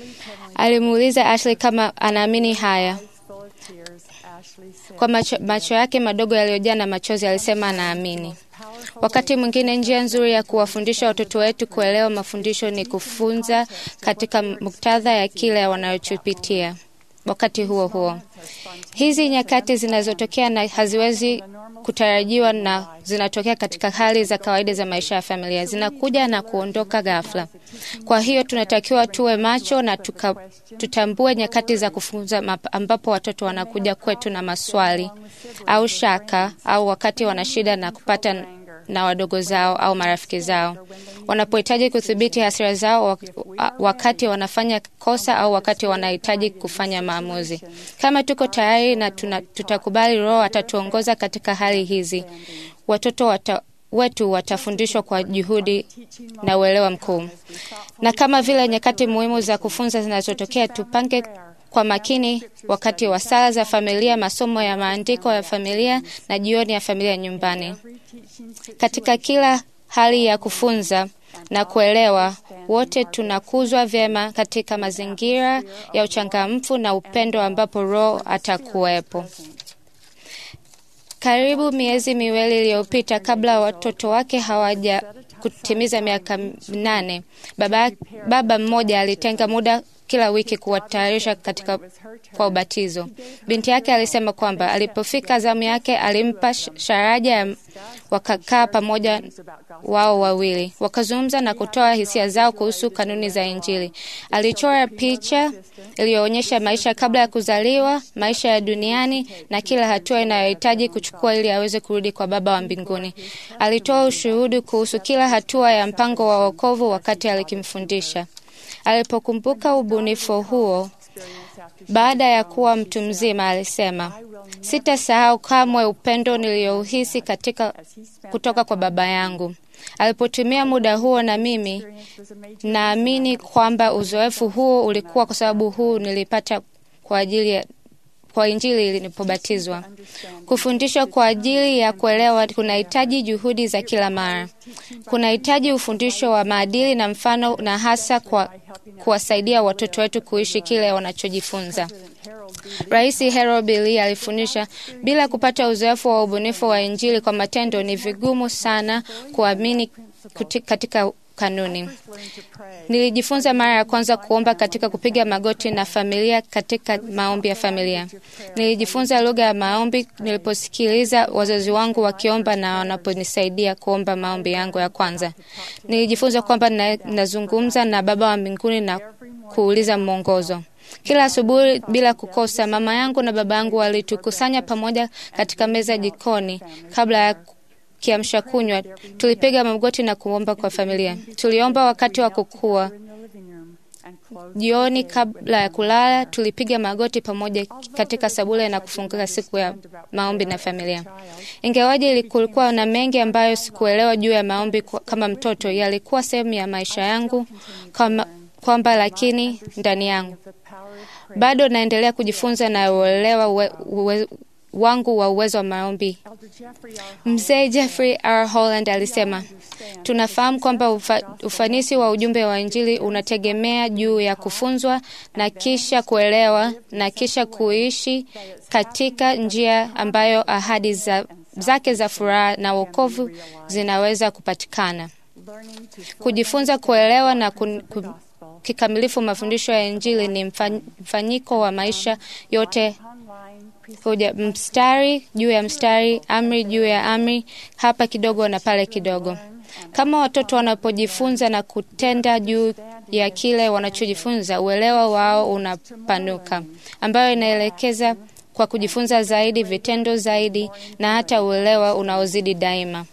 Alimuuliza Ashley kama anaamini haya. Full of tears, Ashley said, Kwa macho, macho yake madogo yaliyojaa na machozi alisema anaamini. Wakati mwingine njia nzuri ya kuwafundisha watoto wetu kuelewa mafundisho ni kufunza katika muktadha ya kile wanachopitia. Wakati huo huo, hizi nyakati zinazotokea na haziwezi kutarajiwa na zinatokea katika hali za kawaida za maisha ya familia, zinakuja na kuondoka ghafla. Kwa hiyo tunatakiwa tuwe macho na tuka, tutambue nyakati za kufunza map- ambapo watoto wanakuja kwetu na maswali au shaka au wakati wana shida na kupata na wadogo zao au marafiki zao, wanapohitaji kudhibiti hasira zao wak- wakati wanafanya kosa au wakati wanahitaji kufanya maamuzi. Kama tuko tayari na tuna, tutakubali, Roho atatuongoza katika hali hizi, watoto wata, wetu watafundishwa kwa juhudi na uelewa mkuu. Na kama vile nyakati muhimu za kufunza zinazotokea, tupange kwa makini wakati wa sala za familia, masomo ya maandiko ya familia na jioni ya familia nyumbani. Katika kila hali ya kufunza na kuelewa, wote tunakuzwa vyema katika mazingira ya uchangamfu na upendo ambapo Roho atakuwepo. Karibu miezi miwili iliyopita, kabla watoto wake hawaja kutimiza miaka minane, baba, baba mmoja alitenga muda kila wiki kuwatayarisha katika kwa ubatizo. Binti yake alisema kwamba alipofika zamu yake alimpa sh- sharaja ya wakakaa pamoja wao wawili wakazungumza na kutoa hisia zao kuhusu kanuni za Injili. Alichora picha iliyoonyesha maisha kabla ya kuzaliwa, maisha ya duniani na kila hatua inayohitaji kuchukua ili aweze kurudi kwa Baba wa mbinguni. Alitoa ushuhudu kuhusu kila hatua ya mpango wa wokovu wakati alikimfundisha. Alipokumbuka ubunifu huo baada ya kuwa mtu mzima, alisema, sitasahau kamwe upendo niliyouhisi katika kutoka kwa baba yangu alipotumia muda huo na mimi. Naamini kwamba uzoefu huo ulikuwa kwa sababu huu nilipata kwa ajili ya kwa Injili nilipobatizwa. Kufundishwa kwa ajili ya kuelewa kunahitaji juhudi za kila mara. Kunahitaji ufundisho wa maadili na mfano, na hasa kwa kuwasaidia watoto wetu kuishi kile wanachojifunza. Rais Harold B. Lee alifundisha, bila kupata uzoefu wa ubunifu wa Injili kwa matendo, ni vigumu sana kuamini kuti- katika kanuni. Nilijifunza mara ya kwanza kuomba katika kupiga magoti na familia katika maombi ya familia. Nilijifunza lugha ya maombi niliposikiliza wazazi wangu wakiomba na wanaponisaidia kuomba maombi yangu ya kwanza. Nilijifunza kwamba na- nazungumza na Baba wa mbinguni na kuuliza mwongozo. Kila asubuhi bila kukosa, mama yangu na baba yangu walitukusanya pamoja katika meza jikoni kabla ya kiamsha kunywa, tulipiga magoti na kuomba kwa familia. Tuliomba wakati wa kukua. Jioni kabla ya kulala, tulipiga magoti pamoja katika sabule na kufunguka siku ya maombi na familia. Ingawaje kulikuwa na mengi ambayo sikuelewa juu ya maombi kama mtoto, yalikuwa sehemu ya maisha yangu kama kwamba, lakini ndani yangu bado naendelea kujifunza na uelewa uwe, uwe, wangu wa uwezo wa maombi. Mzee Jeffrey R. Holland alisema, tunafahamu kwamba ufa, ufanisi wa ujumbe wa Injili unategemea juu ya kufunzwa na kisha kuelewa na kisha kuishi katika njia ambayo ahadi za, zake za furaha na wokovu zinaweza kupatikana. Kujifunza kuelewa na kun, kun, kikamilifu mafundisho ya Injili ni mfanyiko wa maisha yote kuja mstari juu ya mstari, amri juu ya amri, hapa kidogo na pale kidogo. Kama watoto wanapojifunza na kutenda juu ya kile wanachojifunza, uelewa wao unapanuka, ambayo inaelekeza kwa kujifunza zaidi, vitendo zaidi, na hata uelewa unaozidi daima.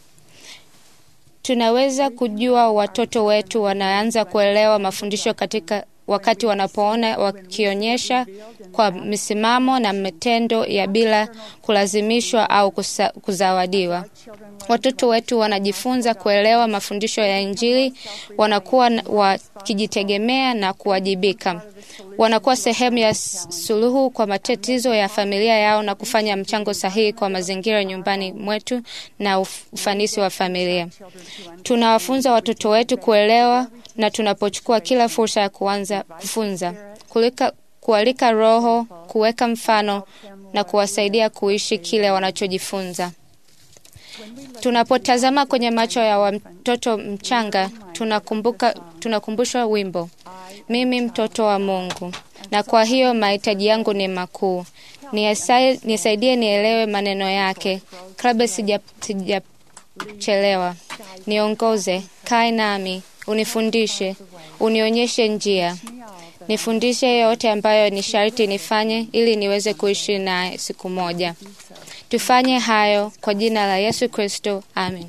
Tunaweza kujua watoto wetu wanaanza kuelewa mafundisho katika wakati wanapoona wakionyesha kwa misimamo na matendo ya bila kulazimishwa au kusa, kuzawadiwa. Watoto wetu wanajifunza kuelewa mafundisho ya Injili, wanakuwa wakijitegemea na kuwajibika. Wanakuwa sehemu ya suluhu kwa matatizo ya familia yao na kufanya mchango sahihi kwa mazingira nyumbani mwetu na ufanisi wa familia. Tunawafunza watoto wetu kuelewa na tunapochukua kila fursa ya kuanza kufunza, kulika, kualika Roho, kuweka mfano na kuwasaidia kuishi kile wanachojifunza. Tunapotazama kwenye macho ya mtoto mchanga, tunakumbuka, tunakumbushwa wimbo, mimi mtoto wa Mungu, na kwa hiyo mahitaji yangu ni makuu. Nisaidie nielewe maneno yake kabla sijachelewa. Niongoze, kae nami unifundishe, unionyeshe njia, nifundishe yote ambayo ni sharti nifanye ili niweze kuishi naye siku moja. Tufanye hayo kwa jina la Yesu Kristo, amen.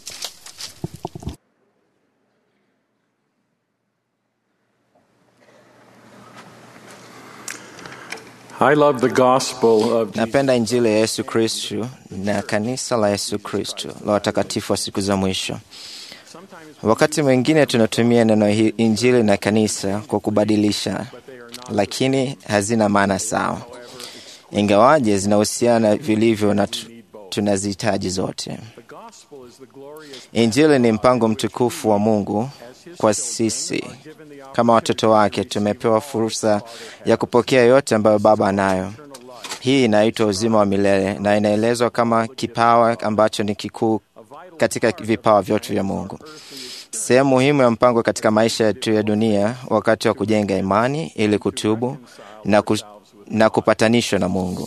I love the gospel of Napenda Injili ya Yesu Kristu na kanisa la Yesu Kristu la watakatifu wa siku za mwisho. Wakati mwingine tunatumia neno hi- Injili na kanisa kwa kubadilisha, lakini hazina maana sawa, ingawaje zinahusiana vilivyo na tu- tunazihitaji zote. Injili ni mpango mtukufu wa Mungu kwa sisi kama watoto wake. Tumepewa fursa ya kupokea yote ambayo Baba anayo. Hii inaitwa uzima wa milele na inaelezwa kama kipawa ambacho ni kikuu katika vipawa vyote vya Mungu. Sehemu muhimu ya mpango katika maisha yetu ya dunia wakati wa kujenga imani ili kutubu na, ku, na kupatanishwa na Mungu.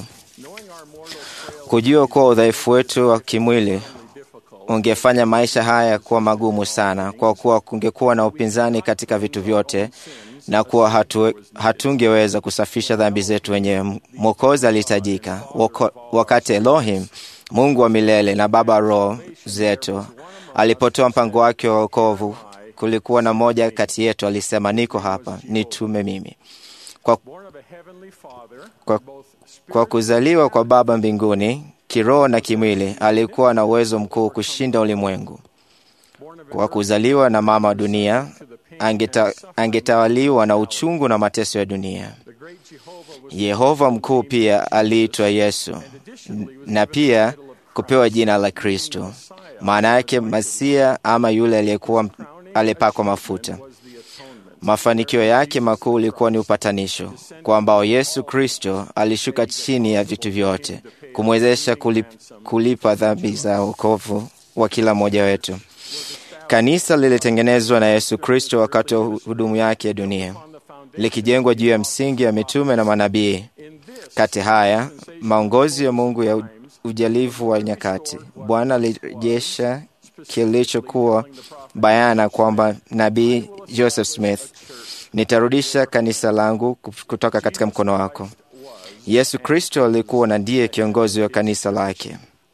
Kujua kuwa udhaifu wetu wa kimwili ungefanya maisha haya kuwa magumu sana, kwa kuwa kungekuwa na upinzani katika vitu vyote na kuwa hatu, hatungeweza kusafisha dhambi zetu wenyewe. Mwokozi alihitajika Wako- wakati Elohim, Mungu wa milele na Baba roho zetu, alipotoa mpango wake wa wokovu. Kulikuwa na mmoja kati yetu alisema, niko hapa, nitume mimi. Kwa, kwa, kwa kuzaliwa kwa Baba mbinguni kiroho na kimwili, alikuwa na uwezo mkuu kushinda ulimwengu. Kwa kuzaliwa na mama wa dunia, angeta, angetawaliwa na uchungu na mateso ya dunia. Yehova mkuu pia aliitwa Yesu n- na pia kupewa jina la Kristo, maana yake Masia ama yule aliyekuwa alipakwa mafuta. Mafanikio yake makuu ulikuwa ni upatanisho, kwa ambao Yesu Kristo alishuka chini ya vitu vyote kumwezesha kulip, kulipa dhambi za wokovu wa kila mmoja wetu. Kanisa lilitengenezwa na Yesu Kristo wakati wa hudumu yake ya dunia, likijengwa juu ya msingi ya mitume na manabii. Kati haya maongozi ya Mungu ya ujalivu wa nyakati, Bwana alirejesha kilichokuwa bayana kwamba nabii Joseph Smith, nitarudisha kanisa langu kutoka katika mkono wako. Yesu Kristo alikuwa na ndiye kiongozi wa kanisa lake,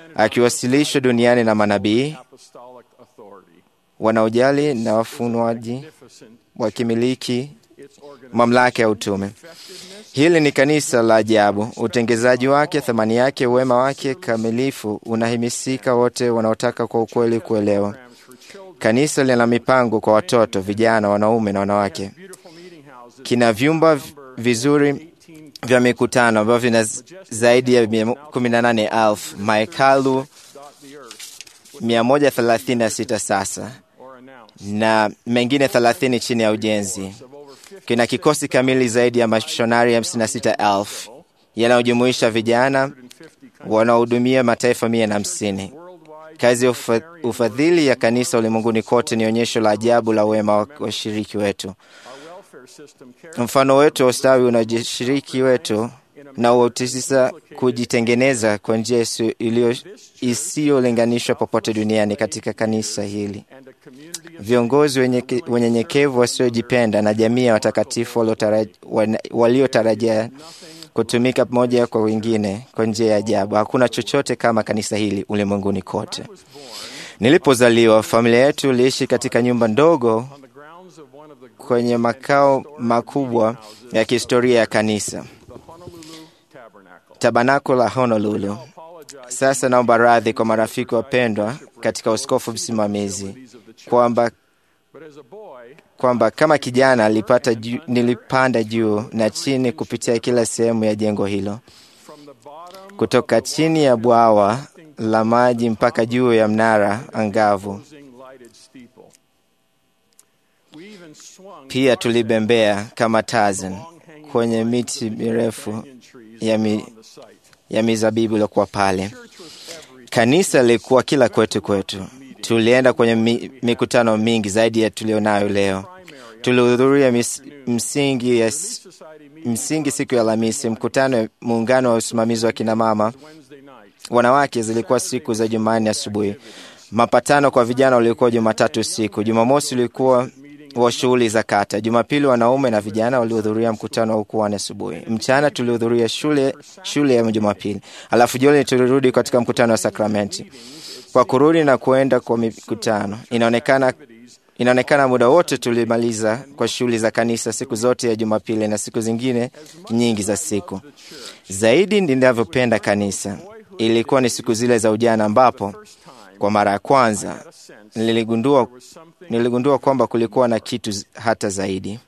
akiwasilishwa duniani na manabii apostolic authority. wanaojali na wafunuaji wakimiliki mamlaka ya utume. Hili ni kanisa la ajabu. Utengezaji wake, thamani yake, wema wake kamilifu unahimisika wote wanaotaka kwa ukweli kuelewa. Kanisa lina mipango kwa watoto, vijana, wanaume na wanawake. Kina vyumba v- vizuri vya mikutano ambavyo vina z- zaidi ya 18,000 mahekalu 136 sasa na mengine 30 chini ya ujenzi. Kina kikosi kamili zaidi ya mashonari 56,000 yanayojumuisha vijana wanaohudumia mataifa mia na hamsini. Kazi ya ufa- ufadhili ya kanisa ulimwenguni kote ni onyesho la ajabu la wema wa washiriki wetu. Mfano wetu wa ustawi unajishiriki wetu na utisisa kujitengeneza kwa njia isiyo- iliyo- isiyolinganishwa popote duniani katika kanisa hili. Viongozi wenye- wenyenyekevu wasiojipenda na jamii ya watakatifu waliotara- wana- waliotarajia kutumika pamoja kwa wengine kwa njia ya ajabu. Hakuna chochote kama kanisa hili ulimwenguni kote. Nilipozaliwa, familia yetu iliishi katika nyumba ndogo kwenye makao makubwa ya kihistoria ya kanisa, tabanako la Honolulu. Sasa naomba radhi kwa marafiki wapendwa katika uskofu msimamizi kwamba kwamba kama kijana alipata juu, nilipanda juu na chini kupitia kila sehemu ya jengo hilo, kutoka chini ya bwawa la maji mpaka juu ya mnara angavu. Pia tulibembea kama Tarzan kwenye miti mirefu ya, mi, ya mizabibu iliyokuwa pale. Kanisa lilikuwa kila kwetu kwetu. Tulienda kwenye mi, mikutano mingi zaidi ya tulionayo leo. Tulihudhuria mis- msingi, ya, s- msingi siku ya Alhamisi, mkutano wa muungano wa usimamizi wa kinamama wanawake zilikuwa siku za Jumanne asubuhi. Mapatano kwa vijana ulikuwa Jumatatu usiku. Jumamosi ulikuwa wa shughuli za kata. Jumapili wanaume na vijana walihudhuria mkutano wa ukuani asubuhi. Mchana tulihudhuria shule, shule ya Jumapili, alafu jioni tulirudi katika mkutano wa sakramenti. Kwa kurudi na kuenda kwa mikutano, inaonekana inaonekana muda wote tulimaliza kwa shughuli za kanisa siku zote ya Jumapili na siku zingine nyingi za siku. Zaidi ninavyopenda kanisa ilikuwa ni siku zile za ujana ambapo kwa mara ya kwanza niligundua, niligundua kwamba kulikuwa na kitu z- hata zaidi.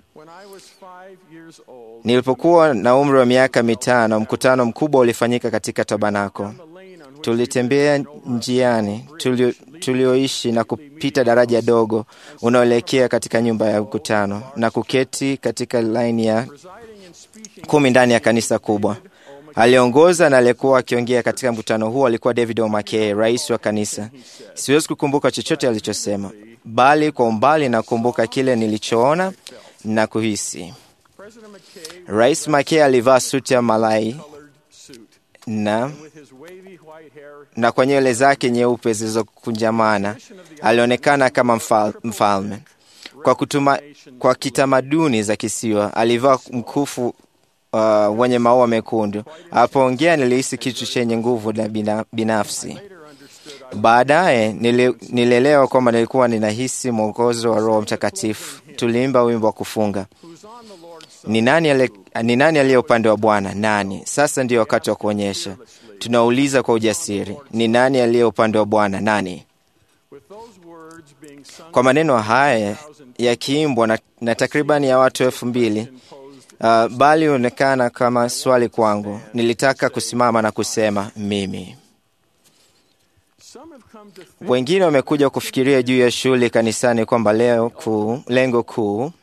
Nilipokuwa na umri wa miaka mitano, mkutano mkubwa ulifanyika katika tabanako. Tulitembea njiani tulio, tulioishi na kupita daraja dogo unaoelekea katika nyumba ya mkutano na kuketi katika laini ya kumi ndani ya kanisa kubwa. Aliongoza na aliyekuwa akiongea katika mkutano huo alikuwa David O'Mackey, rais wa kanisa. Siwezi kukumbuka chochote alichosema, bali kwa umbali nakumbuka kile nilichoona na kuhisi. Rais Mackey alivaa suti ya malai na na kwa nywele zake nyeupe zilizokunjamana alionekana kama mfal, mfalme. Kwa, kutuma, kwa kitamaduni za kisiwa alivaa mkufu uh, wenye maua mekundu. Alipoongea nilihisi kitu chenye nguvu na bina, binafsi. Baadaye nili, nilielewa kwamba nilikuwa ninahisi mwongozo wa Roho Mtakatifu. Tuliimba wimbo wa kufunga, ni nani ale- ni nani aliye upande wa Bwana? Nani? Sasa ndio wakati wa kuonyesha. Tunauliza kwa ujasiri, ni nani aliye upande wa Bwana? Nani? Kwa maneno haya yakiimbwa na, na takribani ya watu elfu mbili uh, bali onekana kama swali kwangu. Nilitaka kusimama na kusema mimi. Wengine wamekuja kufikiria juu ya shughuli kanisani kwamba leo kuu, lengo kuu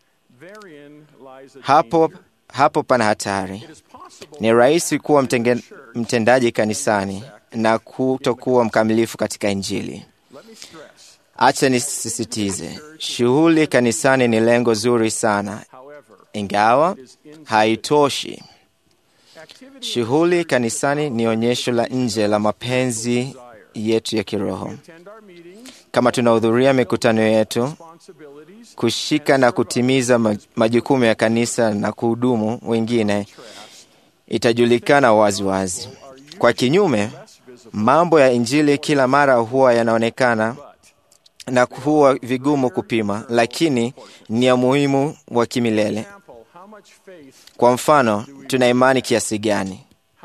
hapo, hapo pana hatari. Ni rahisi kuwa mtenge, mtendaji kanisani na kutokuwa mkamilifu katika Injili. Acha nisisitize, shughuli kanisani ni lengo zuri sana, ingawa haitoshi. Shughuli kanisani ni onyesho la nje la mapenzi yetu ya kiroho. Kama tunahudhuria mikutano yetu, kushika na kutimiza ma- majukumu ya kanisa na kuhudumu wengine, itajulikana wazi wazi. Kwa kinyume, Mambo ya Injili kila mara huwa yanaonekana na huwa vigumu kupima, lakini ni ya muhimu wa kimilele. Kwa mfano, tuna imani kiasi gani?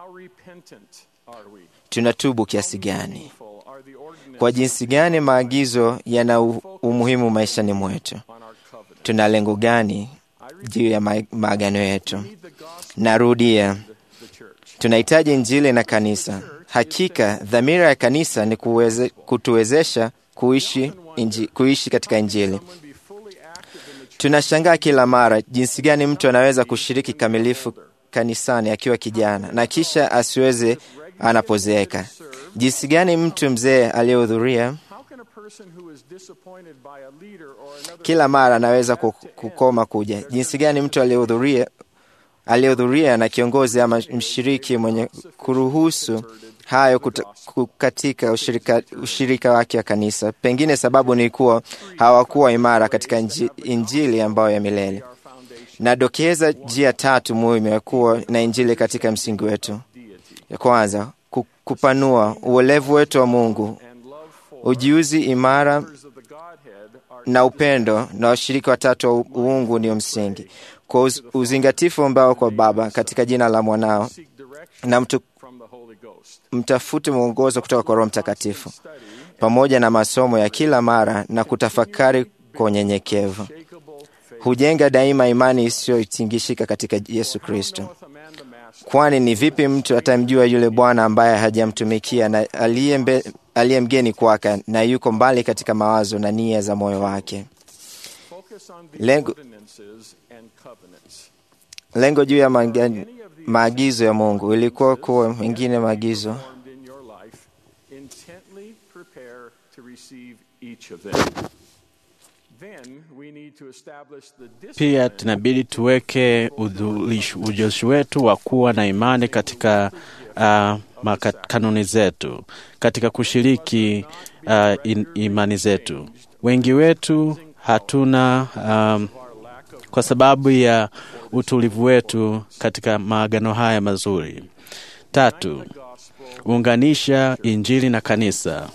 Tunatubu kiasi gani? Kwa jinsi gani maagizo yana umuhimu maishani mwetu? Tuna lengo gani juu ya maagano yetu? Narudia, tunahitaji Injili na kanisa. Hakika dhamira ya kanisa ni kuweze, kutuwezesha kuishi, inji, kuishi katika Injili. Tunashangaa kila mara jinsi gani mtu anaweza kushiriki kamilifu kanisani akiwa kijana na kisha asiweze anapozeeka. Jinsi gani mtu mzee aliyehudhuria kila mara anaweza kukoma kuja? Jinsi gani mtu aliyehudhuria aliyehudhuria na kiongozi ama mshiriki mwenye kuruhusu hayo kuta, katika ushirika, ushirika wake wa kanisa. Pengine sababu ni kuwa hawakuwa imara katika injili ambayo ya milele. Nadokeza njia tatu muhimu ya kuwa na injili katika msingi wetu. Ya kwanza, kupanua uelevu wetu wa Mungu, ujuzi imara na upendo na washirika watatu wa uungu ndio msingi kwa uz, uzingatifu ambao kwa Baba katika jina la mwanao na mtu, mtafute mwongozo kutoka kwa Roho Mtakatifu pamoja na masomo ya kila mara na kutafakari kwa unyenyekevu hujenga daima imani isiyotingishika katika Yesu Kristo. Kwani ni vipi mtu atamjua yule Bwana ambaye hajamtumikia na aliye mgeni kwake na yuko mbali katika mawazo na nia za moyo wake? Lengo, lengo juu ya maagizo ya Mungu ilikuwa kuwa mengine maagizo Pia tunabidi tuweke ujuzi wetu wa kuwa na imani katika uh, kanuni zetu, katika kushiriki uh, in, imani zetu. Wengi wetu hatuna um, kwa sababu ya utulivu wetu katika maagano haya mazuri. Tatu, unganisha Injili na kanisa.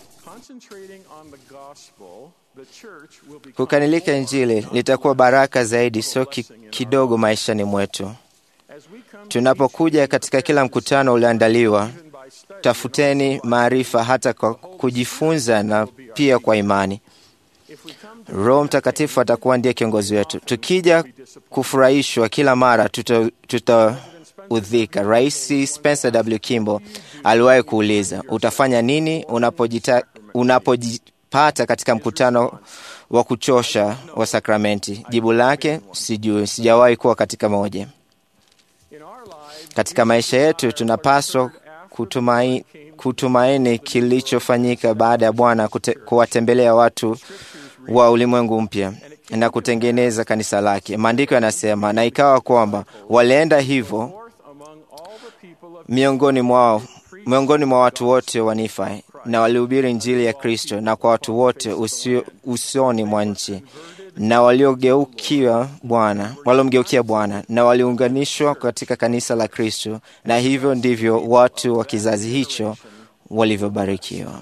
Kukanilika Injili litakuwa baraka zaidi, sio ki, kidogo maishani mwetu. Tunapokuja katika kila mkutano ulioandaliwa, tafuteni maarifa hata kwa kujifunza na pia kwa imani. Roho Mtakatifu atakuwa ndiye kiongozi wetu. Tukija kufurahishwa kila mara, tutaudhika. Rais Spencer W. Kimball aliwahi kuuliza, utafanya nini unapojita, unapojipata katika mkutano wa kuchosha wa sakramenti? Jibu lake, sijui, sijawahi kuwa katika moja. Katika maisha yetu tunapaswa kutumaini, kutumaini kilichofanyika baada ya Bwana kuwatembelea watu wa ulimwengu mpya na kutengeneza kanisa lake. Maandiko yanasema, na ikawa kwamba walienda hivyo miongoni mwao miongoni mwa watu wote wa Nifai na walihubiri Injili ya Kristo na kwa watu wote usio, usoni mwa nchi na waliogeukia Bwana waliomgeukia Bwana na waliunganishwa katika kanisa la Kristo, na hivyo ndivyo watu wa kizazi hicho walivyobarikiwa.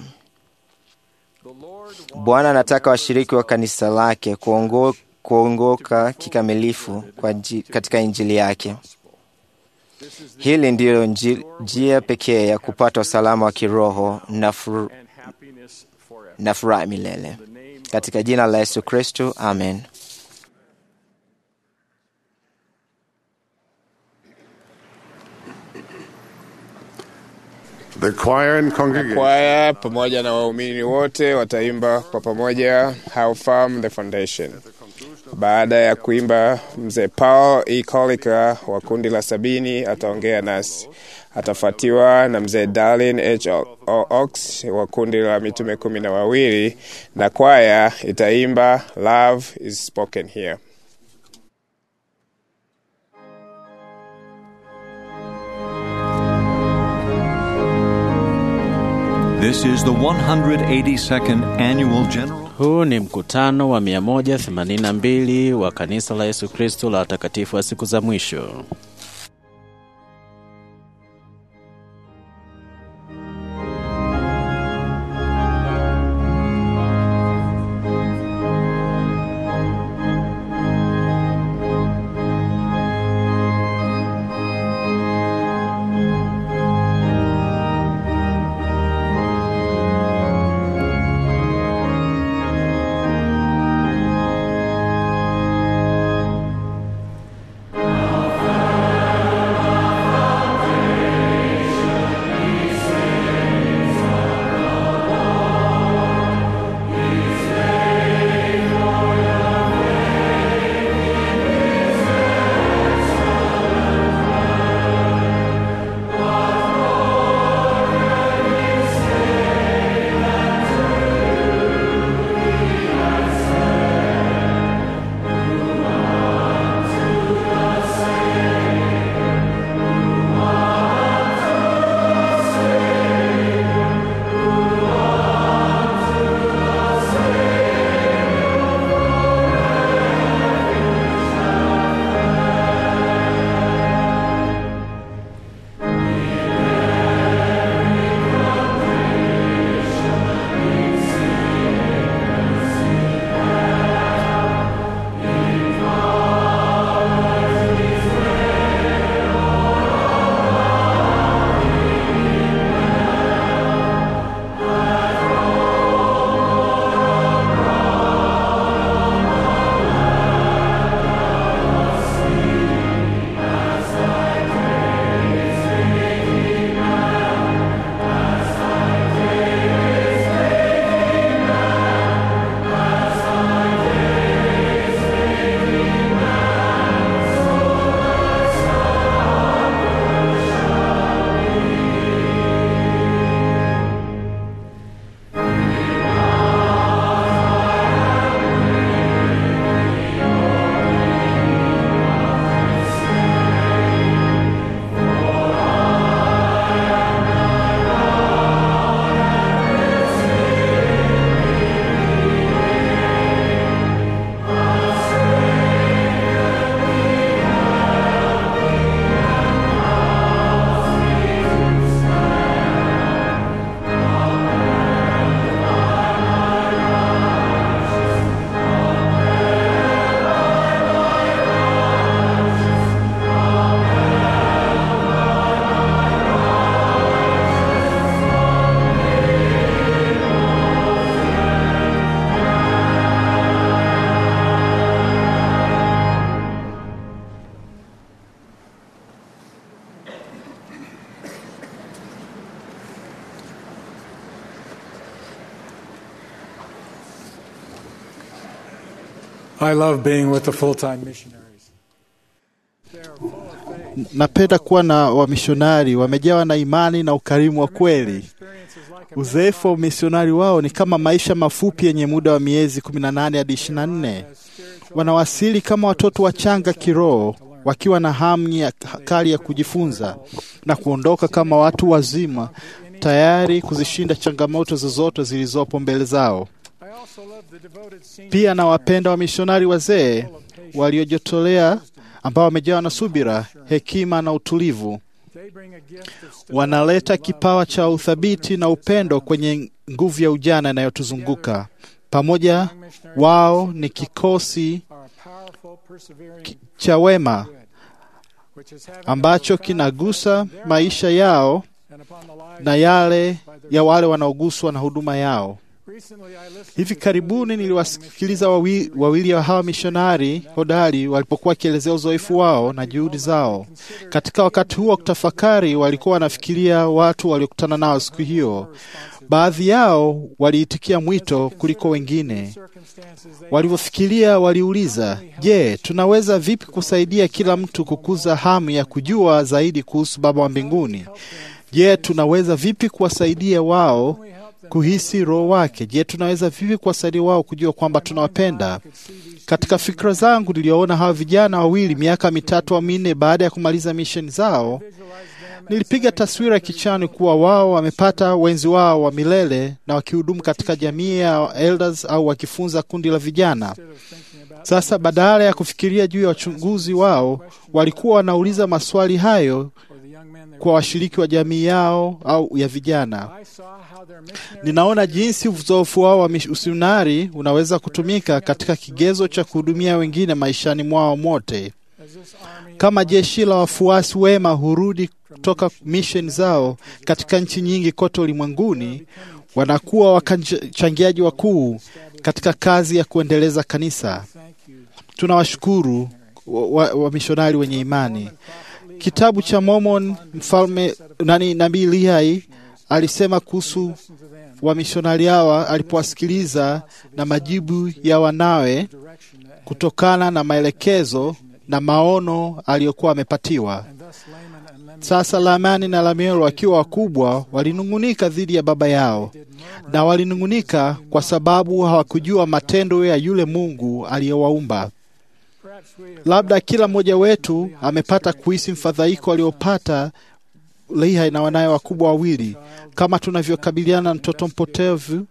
Bwana anataka washiriki wa kanisa lake kuongo, kuongoka kikamilifu kwa nji, katika injili yake. Hili ndiyo njia pekee ya kupata usalama wa kiroho na, fur, na furaha milele. Katika jina la Yesu Kristo, amen. The choir and congregation. Kwaya pamoja na waumini wote wataimba kwa pamoja How Firm the Foundation. Baada ya kuimba, mzee Paul E. Kolika wa kundi la sabini ataongea nasi. Atafuatiwa na mzee Darlin H. Ox wa kundi la mitume kumi na wawili na kwaya itaimba Love is Spoken Here. This is the 182nd annual general Huu ni mkutano wa 182 wa kanisa la Yesu Kristo la watakatifu wa siku za mwisho. I love being with the full time missionaries. Napenda kuwa na wamishonari wamejawa na imani na ukarimu wa kweli. Uzoefu wa umisionari wao ni kama maisha mafupi yenye muda wa miezi 18 hadi 24. Wanawasili kama watoto wachanga kiroho, wakiwa na hamu ya kali ya kujifunza na kuondoka kama watu wazima, tayari kuzishinda changamoto zozote zilizopo mbele zao. Pia nawapenda wamishonari wazee waliojitolea ambao wamejawa na subira, hekima na utulivu. Wanaleta kipawa cha uthabiti na upendo kwenye nguvu ya ujana inayotuzunguka. Pamoja wao ni kikosi ki- cha wema ambacho kinagusa maisha yao na yale ya wale wanaoguswa na huduma yao. Hivi karibuni niliwasikiliza wawi, wawili wa hawa mishonari hodari walipokuwa wakielezea uzoefu wao na juhudi zao. Katika wakati huo wa kutafakari, walikuwa wanafikiria watu waliokutana nao siku hiyo. Baadhi yao waliitikia mwito kuliko wengine. Walivyofikiria, waliuliza, je, tunaweza vipi kusaidia kila mtu kukuza hamu ya kujua zaidi kuhusu Baba wa mbinguni? Je, tunaweza vipi kuwasaidia wao kuhisi roho wake? Je, tunaweza vipi kuwasaidia wao kujua kwamba tunawapenda? Katika fikra zangu niliwaona hawa vijana wawili miaka mitatu au minne baada ya kumaliza misheni zao. Nilipiga taswira kichwani kuwa wao wamepata wenzi wao wa milele na wakihudumu katika jamii ya elders au wakifunza kundi la vijana. Sasa badala ya kufikiria juu ya wachunguzi wao, walikuwa wanauliza maswali hayo kwa washiriki wa jamii yao au ya vijana. Ninaona jinsi uzoefu wao wa misionari unaweza kutumika katika kigezo cha kuhudumia wengine maishani mwao mote. Kama jeshi la wafuasi wema hurudi kutoka misheni zao katika nchi nyingi kote ulimwenguni, wanakuwa wachangiaji wakuu katika kazi ya kuendeleza kanisa. Tunawashukuru wamishonari wa, wa wenye imani. Kitabu cha Mormon, mfalme nani, nabii Lihai alisema kuhusu wamishonari hawa alipowasikiliza na majibu ya wanawe kutokana na maelekezo na maono aliyokuwa amepatiwa. Sasa Lamani na Lamiel wakiwa wakubwa walinung'unika dhidi ya baba yao, na walinung'unika kwa sababu hawakujua matendo ya yule Mungu aliyowaumba. Labda kila mmoja wetu amepata kuhisi mfadhaiko aliopata Lehi na wanaye wakubwa wawili, kama tunavyokabiliana na mtoto mpotevu,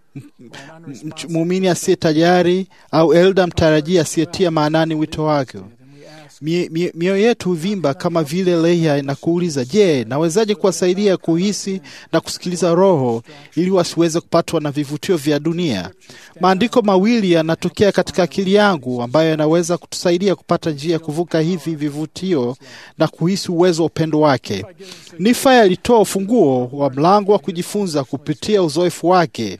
muumini asiye tayari au elda mtarajia asiyetia maanani wito wake. Mioyo mie, yetu huvimba kama vile Lehi na kuuliza, je, nawezaje kuwasaidia kuhisi na kusikiliza Roho ili wasiweze kupatwa na vivutio vya dunia? Maandiko mawili yanatokea katika akili yangu ambayo yanaweza kutusaidia kupata njia ya kuvuka hivi vivutio na kuhisi uwezo wa upendo wake. Nifa alitoa ufunguo wa mlango wa kujifunza kupitia uzoefu wake.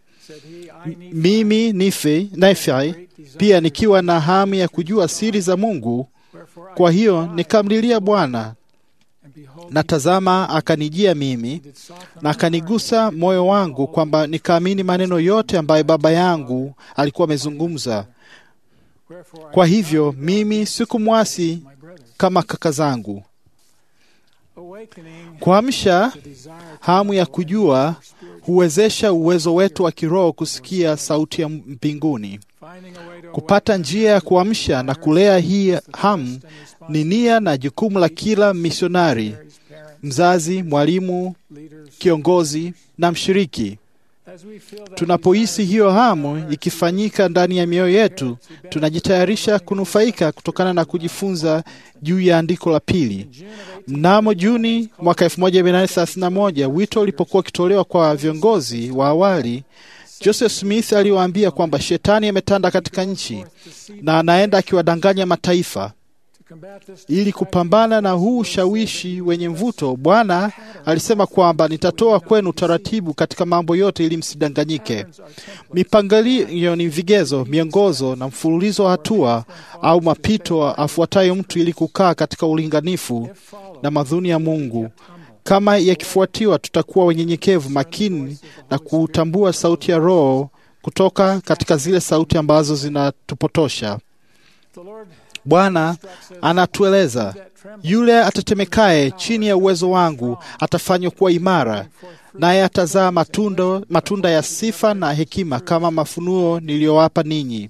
Mimi Nife, Nife pia nikiwa na hamu ya kujua siri za Mungu kwa hiyo nikamlilia Bwana, na tazama, akanijia mimi na akanigusa moyo wangu, kwamba nikaamini maneno yote ambayo baba yangu alikuwa amezungumza. Kwa hivyo mimi sikumwasi kama kaka zangu. Kuamsha hamu ya kujua huwezesha uwezo wetu wa kiroho kusikia sauti ya mbinguni. Kupata njia ya kuamsha na kulea hii hamu ni nia na jukumu la kila misionari, mzazi, mwalimu, kiongozi na mshiriki. Tunapohisi hiyo hamu ikifanyika ndani ya mioyo yetu, tunajitayarisha kunufaika kutokana na kujifunza juu ya andiko la pili. Mnamo Juni mwaka 1931 wito ulipokuwa ukitolewa kwa viongozi wa awali Joseph Smith aliwaambia kwamba shetani ametanda katika nchi na anaenda akiwadanganya mataifa. Ili kupambana na huu ushawishi wenye mvuto, Bwana alisema kwamba nitatoa kwenu utaratibu katika mambo yote ili msidanganyike. Mipangilio ni vigezo, miongozo na mfululizo wa hatua au mapito afuatayo mtu ili kukaa katika ulinganifu na madhuni ya Mungu. Kama yakifuatiwa, tutakuwa wenyenyekevu, makini na kutambua sauti ya Roho kutoka katika zile sauti ambazo zinatupotosha. Bwana anatueleza yule atetemekaye chini ya uwezo wangu atafanywa kuwa imara, naye atazaa matunda, matunda ya sifa na hekima kama mafunuo niliyowapa ninyi.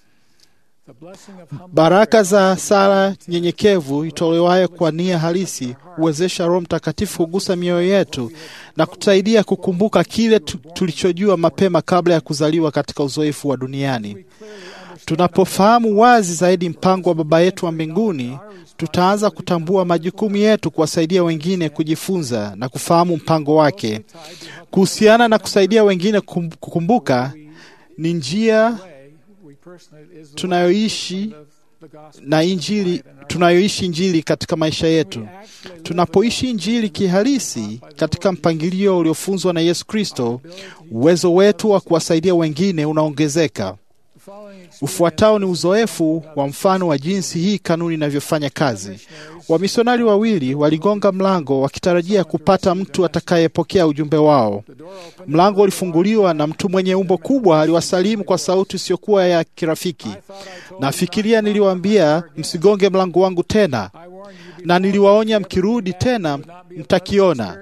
Baraka za sala nyenyekevu itolewayo kwa nia halisi huwezesha Roho Mtakatifu kugusa mioyo yetu na kutusaidia kukumbuka kile tu, tulichojua mapema kabla ya kuzaliwa katika uzoefu wa duniani. Tunapofahamu wazi zaidi mpango wa Baba yetu wa mbinguni, tutaanza kutambua majukumu yetu kuwasaidia wengine kujifunza na kufahamu mpango wake. Kuhusiana na kusaidia wengine kukumbuka, ni njia tunayoishi na injili tunayoishi injili katika maisha yetu. Tunapoishi injili kihalisi katika mpangilio uliofunzwa na Yesu Kristo, uwezo wetu wa kuwasaidia wengine unaongezeka. Ufuatao ni uzoefu wa mfano wa jinsi hii kanuni inavyofanya kazi. Wamisionari wawili waligonga mlango wakitarajia kupata mtu atakayepokea ujumbe wao. Mlango ulifunguliwa na mtu mwenye umbo kubwa aliwasalimu kwa sauti isiyokuwa ya kirafiki. Nafikiria niliwaambia msigonge mlango wangu tena, na niliwaonya mkirudi tena mtakiona.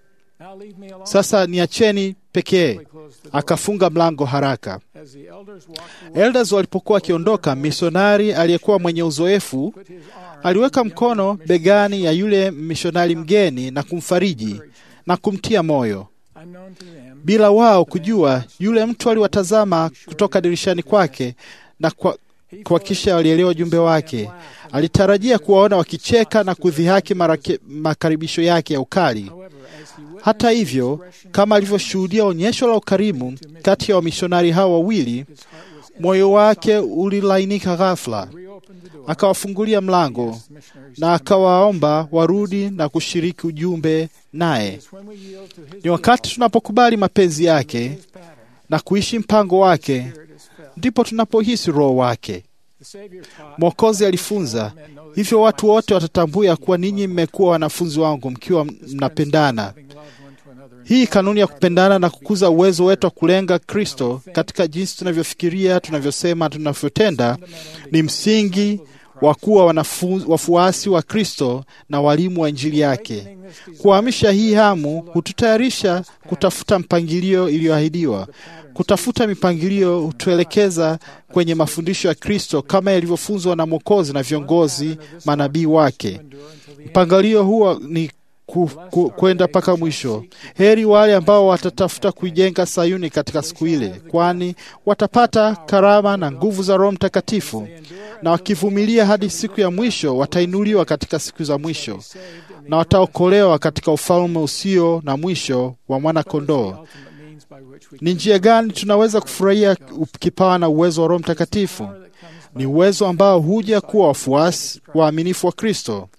Sasa niacheni pekee. Akafunga mlango haraka. Elders walipokuwa wakiondoka, misionari aliyekuwa mwenye uzoefu aliweka mkono begani ya yule misionari mgeni na kumfariji na kumtia moyo. Bila wao kujua, yule mtu aliwatazama kutoka dirishani kwake na kwa kwa kisha walielewa ujumbe wake. Alitarajia kuwaona wakicheka na kudhihaki marake, makaribisho yake ya ukali. Hata hivyo, kama alivyoshuhudia onyesho la ukarimu kati ya wamishonari hao wawili, moyo wake ulilainika ghafla. Akawafungulia mlango na akawaomba warudi na kushiriki ujumbe naye. Ni wakati tunapokubali mapenzi yake na kuishi mpango wake ndipo tunapohisi Roho wake. Mwokozi alifunza hivyo, watu wote watatambua ya kuwa ninyi mmekuwa wanafunzi wangu mkiwa mnapendana. Hii kanuni ya kupendana na kukuza uwezo wetu wa kulenga Kristo katika jinsi tunavyofikiria, tunavyosema, tunavyotenda ni msingi wa kuwa wafuasi wa Kristo na walimu wa Injili yake. Kuhamisha hii hamu hututayarisha kutafuta mpangilio iliyoahidiwa. Kutafuta mipangilio hutuelekeza kwenye mafundisho ya Kristo kama yalivyofunzwa na Mwokozi na viongozi manabii wake. Mpangilio huo ni kwenda ku, mpaka mwisho. Heri wale ambao watatafuta kuijenga Sayuni katika siku ile, kwani watapata karama na nguvu za Roho Mtakatifu, na wakivumilia hadi siku ya mwisho watainuliwa katika siku za mwisho, na wataokolewa katika ufalme usio na mwisho wa Mwana-Kondoo. Ni njia gani tunaweza kufurahia kipawa na uwezo wa Roho Mtakatifu? Ni uwezo ambao huja kuwa wafuasi waaminifu wa Kristo.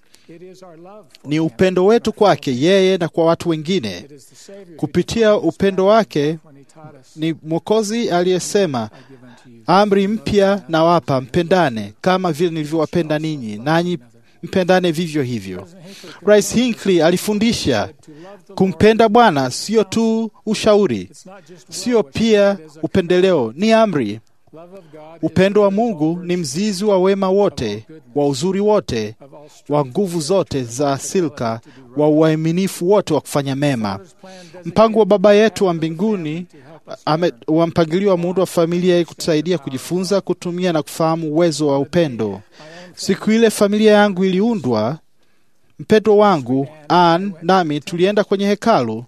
Ni upendo wetu kwake yeye na kwa watu wengine. Kupitia upendo wake, ni Mwokozi aliyesema, amri mpya nawapa, mpendane kama vile nilivyowapenda ninyi, nanyi mpendane vivyo hivyo. Rais Hinckley alifundisha kumpenda Bwana sio tu ushauri, sio pia upendeleo, ni amri. Upendo wa Mungu ni mzizi wa wema wote, wa uzuri wote, wa nguvu zote za silka, wa uaminifu wote wa kufanya mema. Mpango wa Baba yetu wa mbinguni ame, wa mpangilio wa muundo wa familia ili kutusaidia kujifunza, kutumia na kufahamu uwezo wa upendo. Siku ile familia yangu iliundwa, mpendwa wangu Ann nami tulienda kwenye hekalu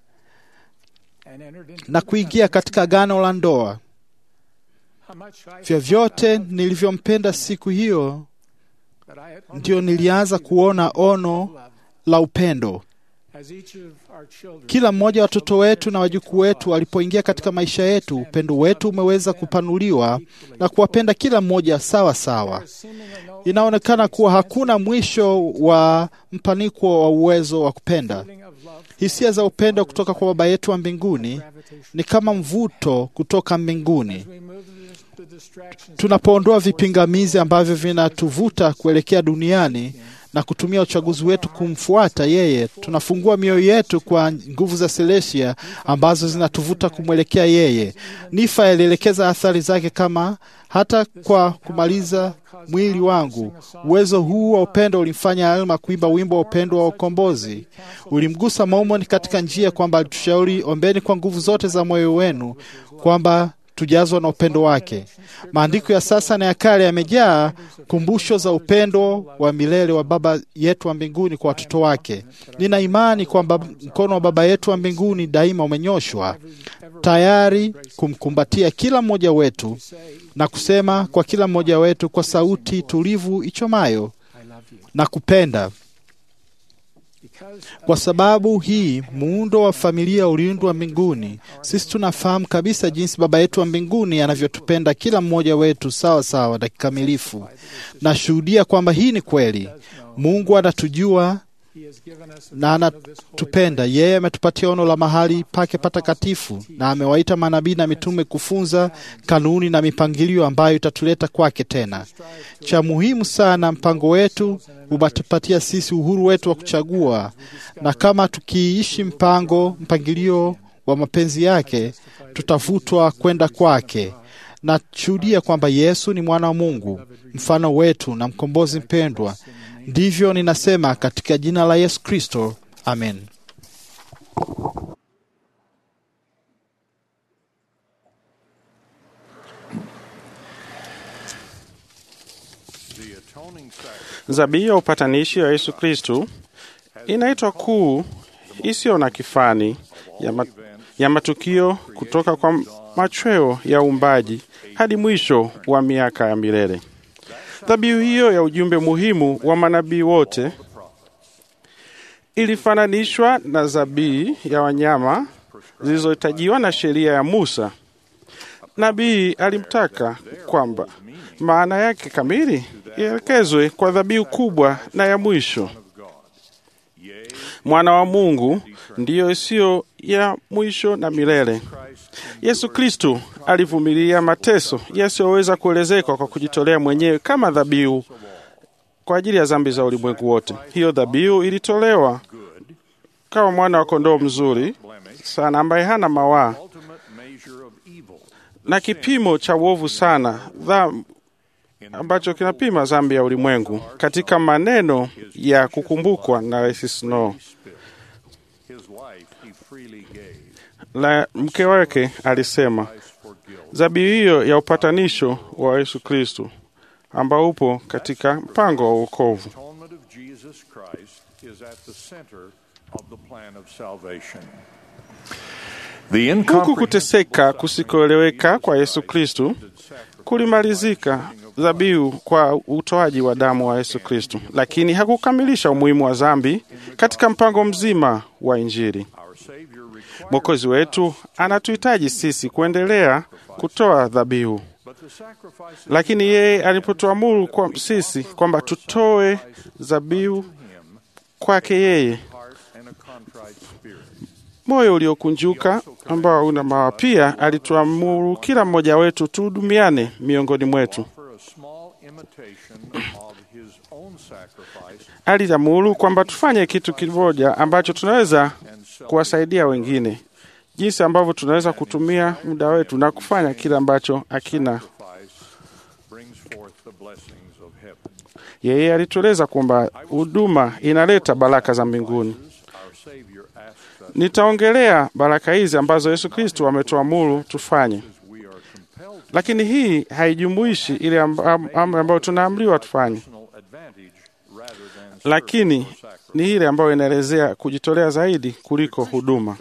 na kuingia katika agano la ndoa. Vyovyote nilivyompenda siku hiyo, ndio nilianza kuona ono la upendo. Kila mmoja wa watoto wetu na wajukuu wetu walipoingia katika maisha yetu, upendo wetu umeweza kupanuliwa na kuwapenda kila mmoja sawa sawa. Inaonekana kuwa hakuna mwisho wa mpaniko wa uwezo wa kupenda. Hisia za upendo kutoka kwa Baba yetu wa mbinguni ni kama mvuto kutoka mbinguni. Tunapoondoa vipingamizi ambavyo vinatuvuta kuelekea duniani na kutumia uchaguzi wetu kumfuata yeye, tunafungua mioyo yetu kwa nguvu za Selestia ambazo zinatuvuta kumwelekea yeye. Nifa alielekeza athari zake kama hata kwa kumaliza mwili wangu. Uwezo huu wa upendo ulimfanya Alma kuimba wimbo wa upendo wa ukombozi. Ulimgusa Maumoni katika njia kwamba alitushauri, ombeni kwa nguvu zote za moyo wenu kwamba tujazwa na upendo wake. Maandiko ya sasa na ya kale yamejaa kumbusho za upendo wa milele wa Baba yetu wa mbinguni kwa watoto wake. Nina imani kwamba mkono wa Baba yetu wa mbinguni daima umenyoshwa tayari kumkumbatia kila mmoja wetu na kusema kwa kila mmoja wetu kwa sauti tulivu ichomayo na kupenda. Kwa sababu hii muundo wa familia uliundwa mbinguni. Sisi tunafahamu kabisa jinsi Baba yetu wa mbinguni anavyotupenda kila mmoja wetu sawa sawa na kikamilifu. Nashuhudia kwamba hii ni kweli. Mungu anatujua na anatupenda. Yeye ametupatia ono la mahali pake patakatifu, na amewaita manabii na mitume kufunza kanuni na mipangilio ambayo itatuleta kwake tena. Cha muhimu sana, mpango wetu umetupatia sisi uhuru wetu wa kuchagua, na kama tukiishi mpango mpangilio wa mapenzi yake, tutavutwa kwenda kwake. Nashuhudia kwamba Yesu ni mwana wa Mungu, mfano wetu na mkombozi mpendwa. Ndivyo ninasema katika jina la Yesu Kristo, amen. Zabihu ya upatanishi wa Yesu Kristu inaitwa kuu isiyo na kifani ya, ma, ya matukio kutoka kwa machweo ya uumbaji hadi mwisho wa miaka ya milele. Dhabihu hiyo ya ujumbe muhimu wa manabii wote ilifananishwa na zabii ya wanyama zilizohitajiwa na sheria ya Musa. Nabii alimtaka kwamba maana yake kamili ielekezwe kwa dhabihu kubwa na ya mwisho. Mwana wa Mungu ndiyo isiyo ya mwisho na milele. Yesu Kristo alivumilia mateso yasiyoweza kuelezeka kwa kujitolea mwenyewe kama dhabihu kwa ajili ya dhambi za ulimwengu wote. Hiyo dhabihu ilitolewa kama mwana wa kondoo mzuri sana ambaye hana mawaa na kipimo cha uovu sana dha, ambacho kinapima dhambi ya ulimwengu. Katika maneno ya kukumbukwa na Rais Snow la mke wake alisema, dhabihu hiyo ya upatanisho wa Yesu Kristo ambao upo katika mpango wa wokovu. Huku kuteseka kusikoeleweka kwa Yesu Kristo kulimalizika dhabihu kwa utoaji wa damu wa Yesu Kristo, lakini hakukamilisha umuhimu wa dhambi katika mpango mzima wa Injili. Mwokozi wetu anatuhitaji sisi kuendelea kutoa dhabihu, lakini yeye alipotuamuru kwa sisi kwamba tutoe dhabihu kwake yeye, moyo uliokunjuka ambao hauna mawa, pia alituamuru kila mmoja wetu tuhudumiane miongoni mwetu. Aliamuru kwamba tufanye kitu kimoja ambacho tunaweza kuwasaidia wengine, jinsi ambavyo tunaweza kutumia muda wetu na kufanya kile ambacho akina. Yeye alitueleza kwamba huduma inaleta baraka za mbinguni. Nitaongelea baraka hizi ambazo Yesu Kristo ametuamuru tufanye, lakini hii haijumuishi ile amri ambayo tunaamriwa tufanye, lakini ni ile ambayo inaelezea kujitolea zaidi kuliko huduma.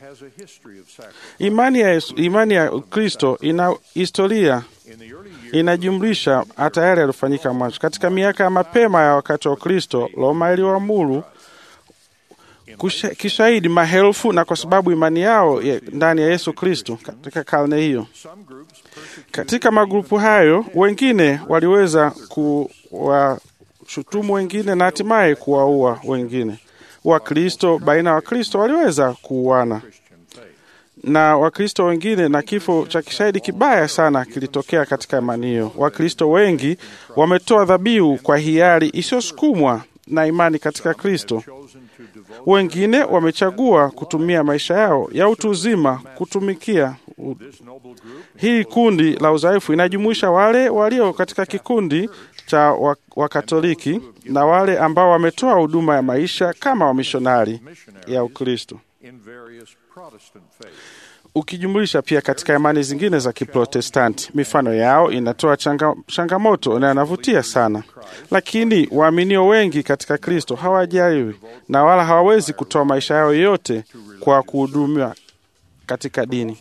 Imani ya, Yesu, imani ya Kristo ina historia inajumlisha hata yale yaliyofanyika mwanzo. Katika miaka ya mapema ya wakati wa Kristo, Roma iliwaamuru kishahidi maelfu, na kwa sababu imani yao ya ndani ya Yesu Kristo katika karne hiyo. Katika magrupu hayo, wengine waliweza kuwashutumu wengine na hatimaye kuwaua wengine. Wakristo baina ya Wakristo waliweza kuuana na Wakristo wengine, na kifo cha kishahidi kibaya sana kilitokea katika imani hiyo. Wakristo wengi wametoa dhabihu kwa hiari isiyosukumwa na imani katika Kristo. Wengine wamechagua kutumia maisha yao ya utu uzima kutumikia. u- Hii kundi la udhaifu inajumuisha wale walio katika kikundi cha wa- Wakatoliki na wale ambao wametoa huduma ya maisha kama wamishonari ya Ukristo ukijumulisha pia katika imani zingine za Kiprotestanti. Mifano yao inatoa changa, changamoto na inavutia sana, lakini waaminio wengi katika Kristo hawajaliwi na wala hawawezi kutoa maisha yao yote kwa kuhudumiwa katika dini.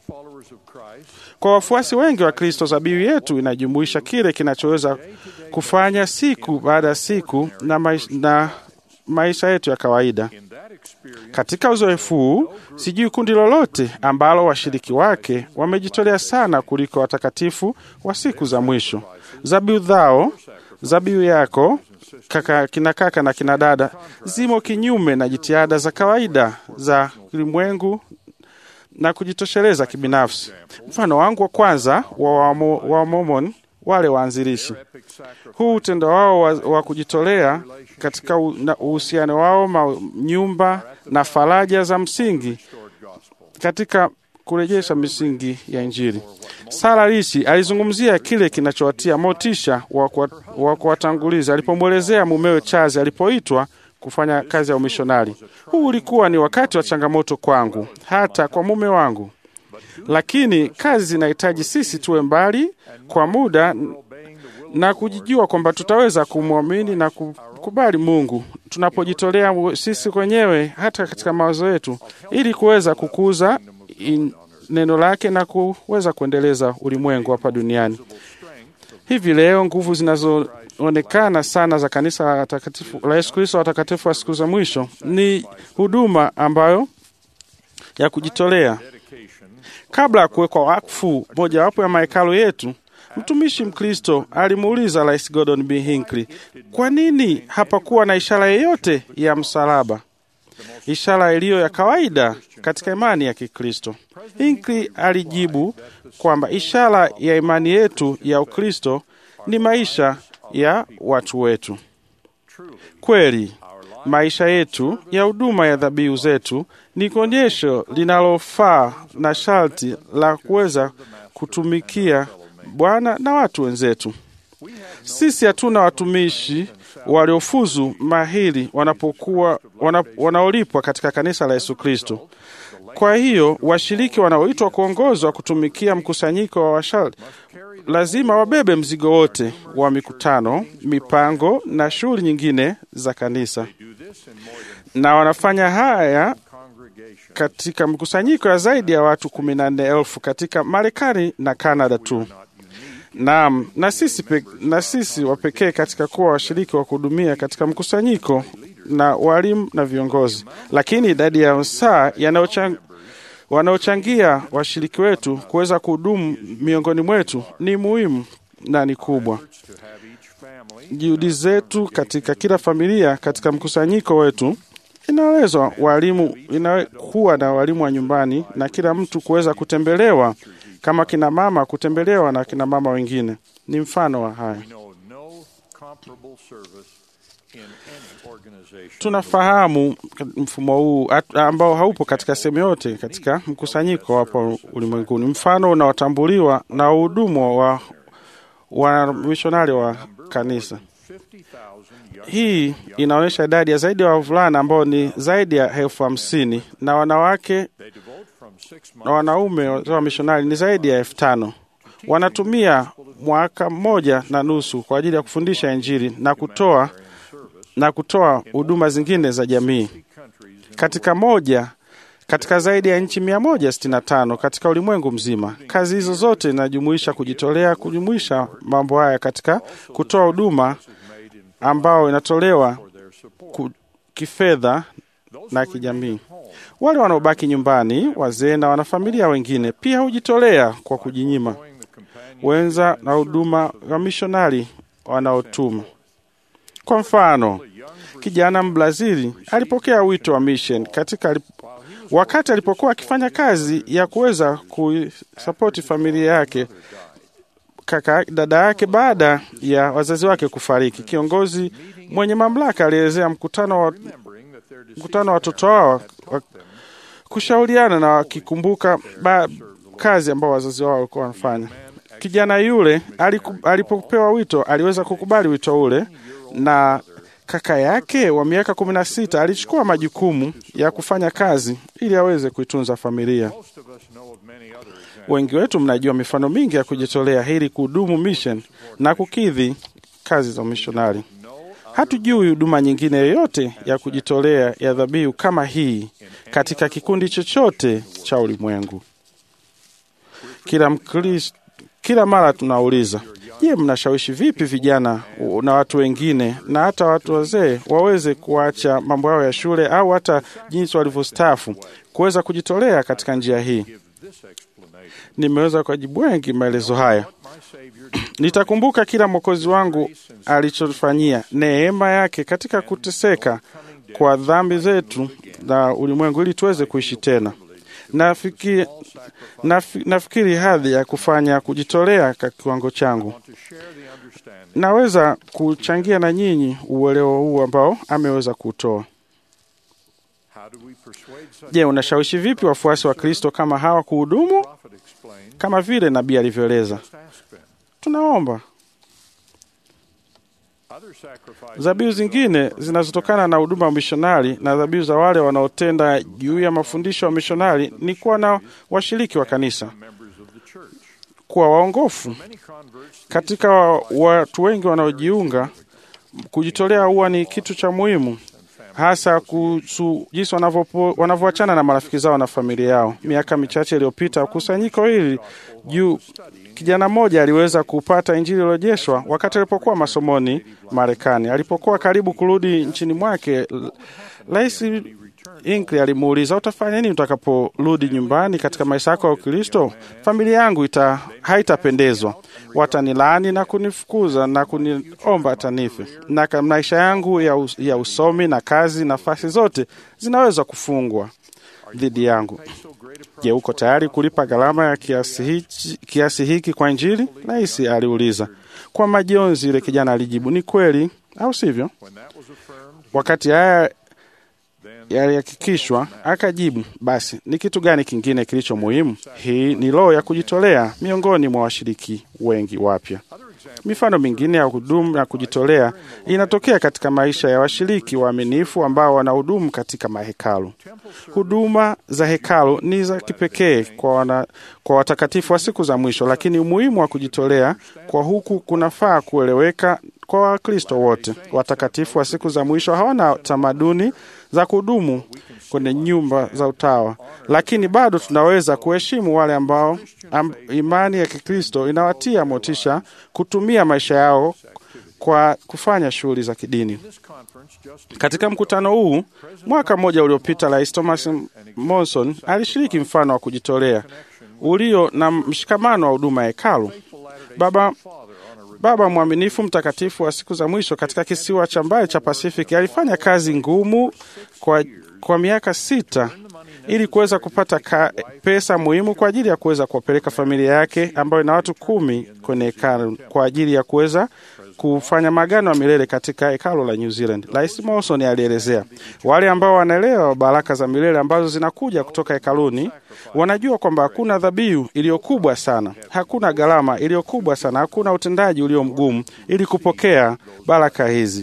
Kwa wafuasi wengi wa Kristo, zabihu yetu inajumuisha kile kinachoweza kufanya siku baada ya siku na maisha, na maisha yetu ya kawaida. Katika uzoefu huu, sijui kundi lolote ambalo washiriki wake wamejitolea sana kuliko watakatifu wa siku za mwisho. Zabihu zao, zabihu yako kaka, kina kaka na kina dada zimo kinyume na jitihada za kawaida za ulimwengu na kujitosheleza kibinafsi. Mfano wangu wa kwanza wa Wamo- wa Mormon, wale waanzilishi, huu utendo wao wa, wa kujitolea katika u- na uhusiano wao ma, nyumba na faraja za msingi katika kurejesha misingi ya Injili. Sara Rishi alizungumzia kile kinachowatia motisha wa kuwa- wa kuwatanguliza alipomwelezea mumewe Charles alipoitwa kufanya kazi ya umishonari. Huu ulikuwa ni wakati wa changamoto kwangu, hata kwa mume wangu, lakini kazi zinahitaji sisi tuwe mbali kwa muda na kujijua kwamba tutaweza kumwamini na kukubali Mungu tunapojitolea sisi wenyewe hata katika mawazo yetu, ili kuweza kukuza in, neno lake na kuweza kuendeleza ulimwengu hapa duniani. Hivi leo nguvu zinazoonekana sana za kanisa la watakatifu- la Yesu Kristo watakatifu wa siku za mwisho ni huduma ambayo ya kujitolea. Kabla ya kuwekwa wakfu mojawapo ya mahekalu yetu, mtumishi Mkristo alimuuliza Rais Gordon B. Hinckley, kwa nini hapakuwa na ishara yeyote ya msalaba, ishara iliyo ya kawaida katika imani ya Kikristo? Hinckley alijibu kwamba ishara ya imani yetu ya Ukristo ni maisha ya watu wetu. Kweli, maisha yetu ya huduma ya dhabihu zetu ni kuonyesho linalofaa na sharti la kuweza kutumikia Bwana na watu wenzetu. Sisi hatuna watumishi waliofuzu mahiri wanapokuwa wana, wanaolipwa katika kanisa la Yesu Kristo. Kwa hiyo washiriki wanaoitwa kuongozwa kutumikia mkusanyiko wa washari lazima wabebe mzigo wote wa mikutano, mipango na shughuli nyingine za kanisa, na wanafanya haya katika mkusanyiko ya zaidi ya watu kumi na nne elfu katika Marekani na Kanada tu. Naam, na sisi, pe, na sisi wapekee katika kuwa washiriki wa kuhudumia katika mkusanyiko na walimu na viongozi, lakini idadi ya saa yanayochang wanaochangia washiriki wetu kuweza kuhudumu miongoni mwetu ni muhimu na ni kubwa. Juhudi zetu katika kila familia katika mkusanyiko wetu inaelezwa walimu, inakuwa na walimu wa nyumbani na kila mtu kuweza kutembelewa kama kina mama kutembelewa na kina mama wengine ni mfano wa haya. Tunafahamu mfumo huu at- ambao haupo katika sehemu yote katika mkusanyiko hapo ulimwenguni, mfano unaotambuliwa na uhudumu wa wa mishonari wa kanisa. Hii inaonyesha idadi ya zaidi ya wavulana ambao ni zaidi ya elfu hamsini na wanawake na wanaume wa mishonari ni zaidi ya elfu tano. Wanatumia mwaka mmoja na nusu kwa ajili ya kufundisha Injili na kutoa na kutoa huduma zingine za jamii katika moja katika zaidi ya nchi mia moja sitini na tano katika ulimwengu mzima. Kazi hizo zote inajumuisha kujitolea, kujumuisha mambo haya katika kutoa huduma ambao inatolewa ku, kifedha na kijamii. Wale wanaobaki nyumbani, wazee na wanafamilia wengine, pia hujitolea kwa kujinyima wenza na huduma wa mishonari wanaotuma. Kwa mfano, kijana Mbrazili alipokea wito wa mission katika alip... wakati alipokuwa akifanya kazi ya kuweza kuisapoti familia yake kaka dada yake baada ya wazazi wake kufariki. Kiongozi mwenye mamlaka alielezea mkutano wa mkutano wa watoto wao wa kushauriana na wakikumbuka ba, kazi ambao wazazi wao walikuwa wanafanya. Kijana yule aliku, alipopewa wito aliweza kukubali wito ule, na kaka yake wa miaka kumi na sita alichukua majukumu ya kufanya kazi ili aweze kuitunza familia. Wengi wetu mnajua mifano mingi ya kujitolea ili kuhudumu mission na kukidhi kazi za umishonari. Hatujui huduma nyingine yoyote ya kujitolea ya dhabihu kama hii katika kikundi chochote cha ulimwengu. Kila Mkristo, kila mara tunauliza, je, mnashawishi vipi vijana na watu wengine na hata watu wazee waweze kuacha mambo yao ya shule au hata jinsi walivyostaafu kuweza kujitolea katika njia hii? Nimeweza kuwajibu wengi maelezo haya. Nitakumbuka kila mwokozi wangu alichofanyia neema yake katika kuteseka kwa dhambi zetu na ulimwengu ili tuweze kuishi tena. Nafikiri, nafi, nafikiri hadhi ya kufanya kujitolea kwa kiwango changu, naweza kuchangia na nyinyi uelewa huu ambao ameweza kutoa. Je, unashawishi vipi wafuasi wa Kristo kama hawa kuhudumu kama vile nabii alivyoeleza? Tunaomba. Dhabihu zingine zinazotokana na huduma ya mishonari na dhabihu za wale wanaotenda juu ya mafundisho ya mishonari ni kuwa na washiriki wa kanisa, kuwa waongofu. Katika watu wengi wanaojiunga, kujitolea huwa ni kitu cha muhimu, hasa kuhusu jinsi wanavyoachana na marafiki zao na familia yao. Miaka michache iliyopita, kusanyiko hili juu kijana mmoja aliweza kupata injili iliyojeshwa wakati alipokuwa masomoni Marekani. Alipokuwa karibu kurudi nchini mwake, Rais Hinckley alimuuliza, utafanya nini utakaporudi nyumbani katika maisha yako ya Ukristo? Familia yangu ita haitapendezwa, watanilaani na kunifukuza na kuniomba tanife, na maisha yangu ya, us, ya usomi na kazi, nafasi zote zinaweza kufungwa dhidi yangu. Je, uko tayari kulipa gharama ya kiasi hiki, kiasi hiki kwa Injili? Rais aliuliza. Kwa majonzi, yule kijana alijibu, ni kweli au sivyo? Wakati haya yalihakikishwa, akajibu, basi ni kitu gani kingine kilicho muhimu? Hii ni roho ya kujitolea miongoni mwa washiriki wengi wapya. Mifano mingine ya hudumu na kujitolea inatokea katika maisha ya washiriki waaminifu ambao wanahudumu katika mahekalu. Huduma za hekalu ni za kipekee kwa, wana, kwa watakatifu wa siku za mwisho, lakini umuhimu wa kujitolea kwa huku kunafaa kueleweka kwa Wakristo wote. Watakatifu wa siku za mwisho hawana tamaduni za kudumu kwenye nyumba za utawa, lakini bado tunaweza kuheshimu wale ambao am, imani ya Kikristo inawatia motisha kutumia maisha yao kwa kufanya shughuli za kidini. Katika mkutano huu mwaka mmoja uliopita, Rais Thomas Monson alishiriki mfano wa kujitolea ulio na mshikamano wa huduma ya hekalu. Baba Baba mwaminifu mtakatifu wa siku za mwisho katika kisiwa cha mbali cha Pasifiki alifanya kazi ngumu kwa, kwa miaka sita ili kuweza kupata ka, pesa muhimu kwa ajili ya kuweza kuwapeleka familia yake ambayo ina watu kumi kwenye hekalu kwa ajili ya kuweza kufanya magano ya milele katika hekalo la New Zealand. Rais Monson alielezea, wale ambao wanaelewa baraka za milele ambazo zinakuja kutoka hekaluni wanajua kwamba hakuna dhabihu iliyo kubwa sana, hakuna gharama iliyo kubwa sana, hakuna utendaji ulio mgumu ili kupokea baraka hizi.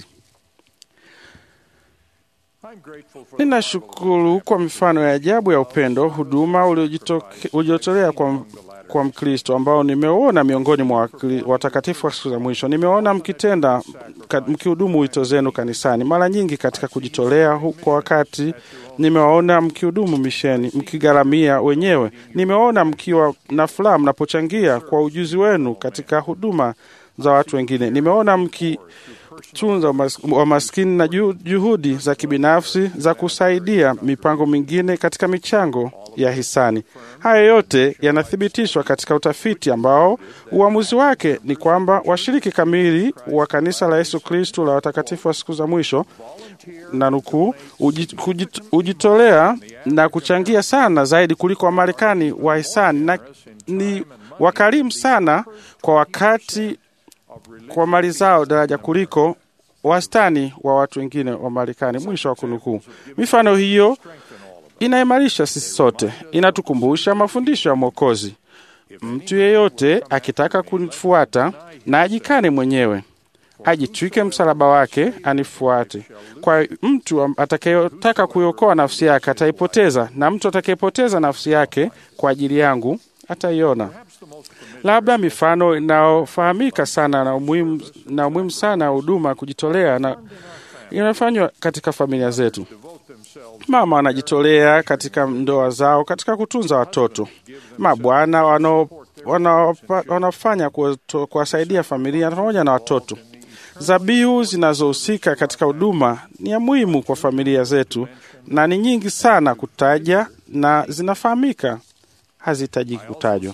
Ninashukuru kwa mifano ya ajabu ya upendo, huduma uliojitolea kwa kwa Mkristo ambao nimeuona miongoni mwa watakatifu wa siku za mwisho. Nimeona mkitenda mkihudumu wito zenu kanisani, mara nyingi katika kujitolea kwa wakati. Nimewaona mkihudumu misheni, mkigharamia wenyewe. Nimeona mkiwa na furaha mnapochangia kwa ujuzi wenu katika huduma za watu wengine. Nimeona mkitunza umas- wamaskini na ju- juhudi za kibinafsi za kusaidia mipango mingine katika michango ya hisani. Haya yote yanathibitishwa katika utafiti ambao uamuzi wake ni kwamba washiriki kamili wa kanisa la Yesu Kristu la watakatifu wa siku za mwisho na nukuu, "Uji- kujit- hujitolea na kuchangia sana zaidi kuliko Wamarekani wa hisani na ni wakarimu sana kwa wakati kwa mali zao daraja kuliko wastani wa watu wengine wa Marekani. Mwisho wa kunukuu. Mifano hiyo inaimarisha sisi sote, inatukumbusha mafundisho ya Mwokozi. Mtu yeyote akitaka kunifuata na ajikane mwenyewe, ajitwike msalaba wake anifuate. Kwa mtu am- atakayetaka kuiokoa nafsi yake ataipoteza, na mtu atakayepoteza nafsi yake kwa ajili yangu ataiona. Labda mifano inayofahamika sana na umuhimu na umuhimu sana ya huduma ya kujitolea na inafanywa katika familia zetu. Mama wanajitolea katika ndoa zao katika kutunza watoto. Mabwana wanao- wanaopa- wanaofanya kuwato- kuwasaidia familia pamoja na watoto. Zabihu zinazohusika katika huduma ni ya muhimu kwa familia zetu na ni nyingi sana kutaja na zinafahamika, hazihitajiki kutajwa.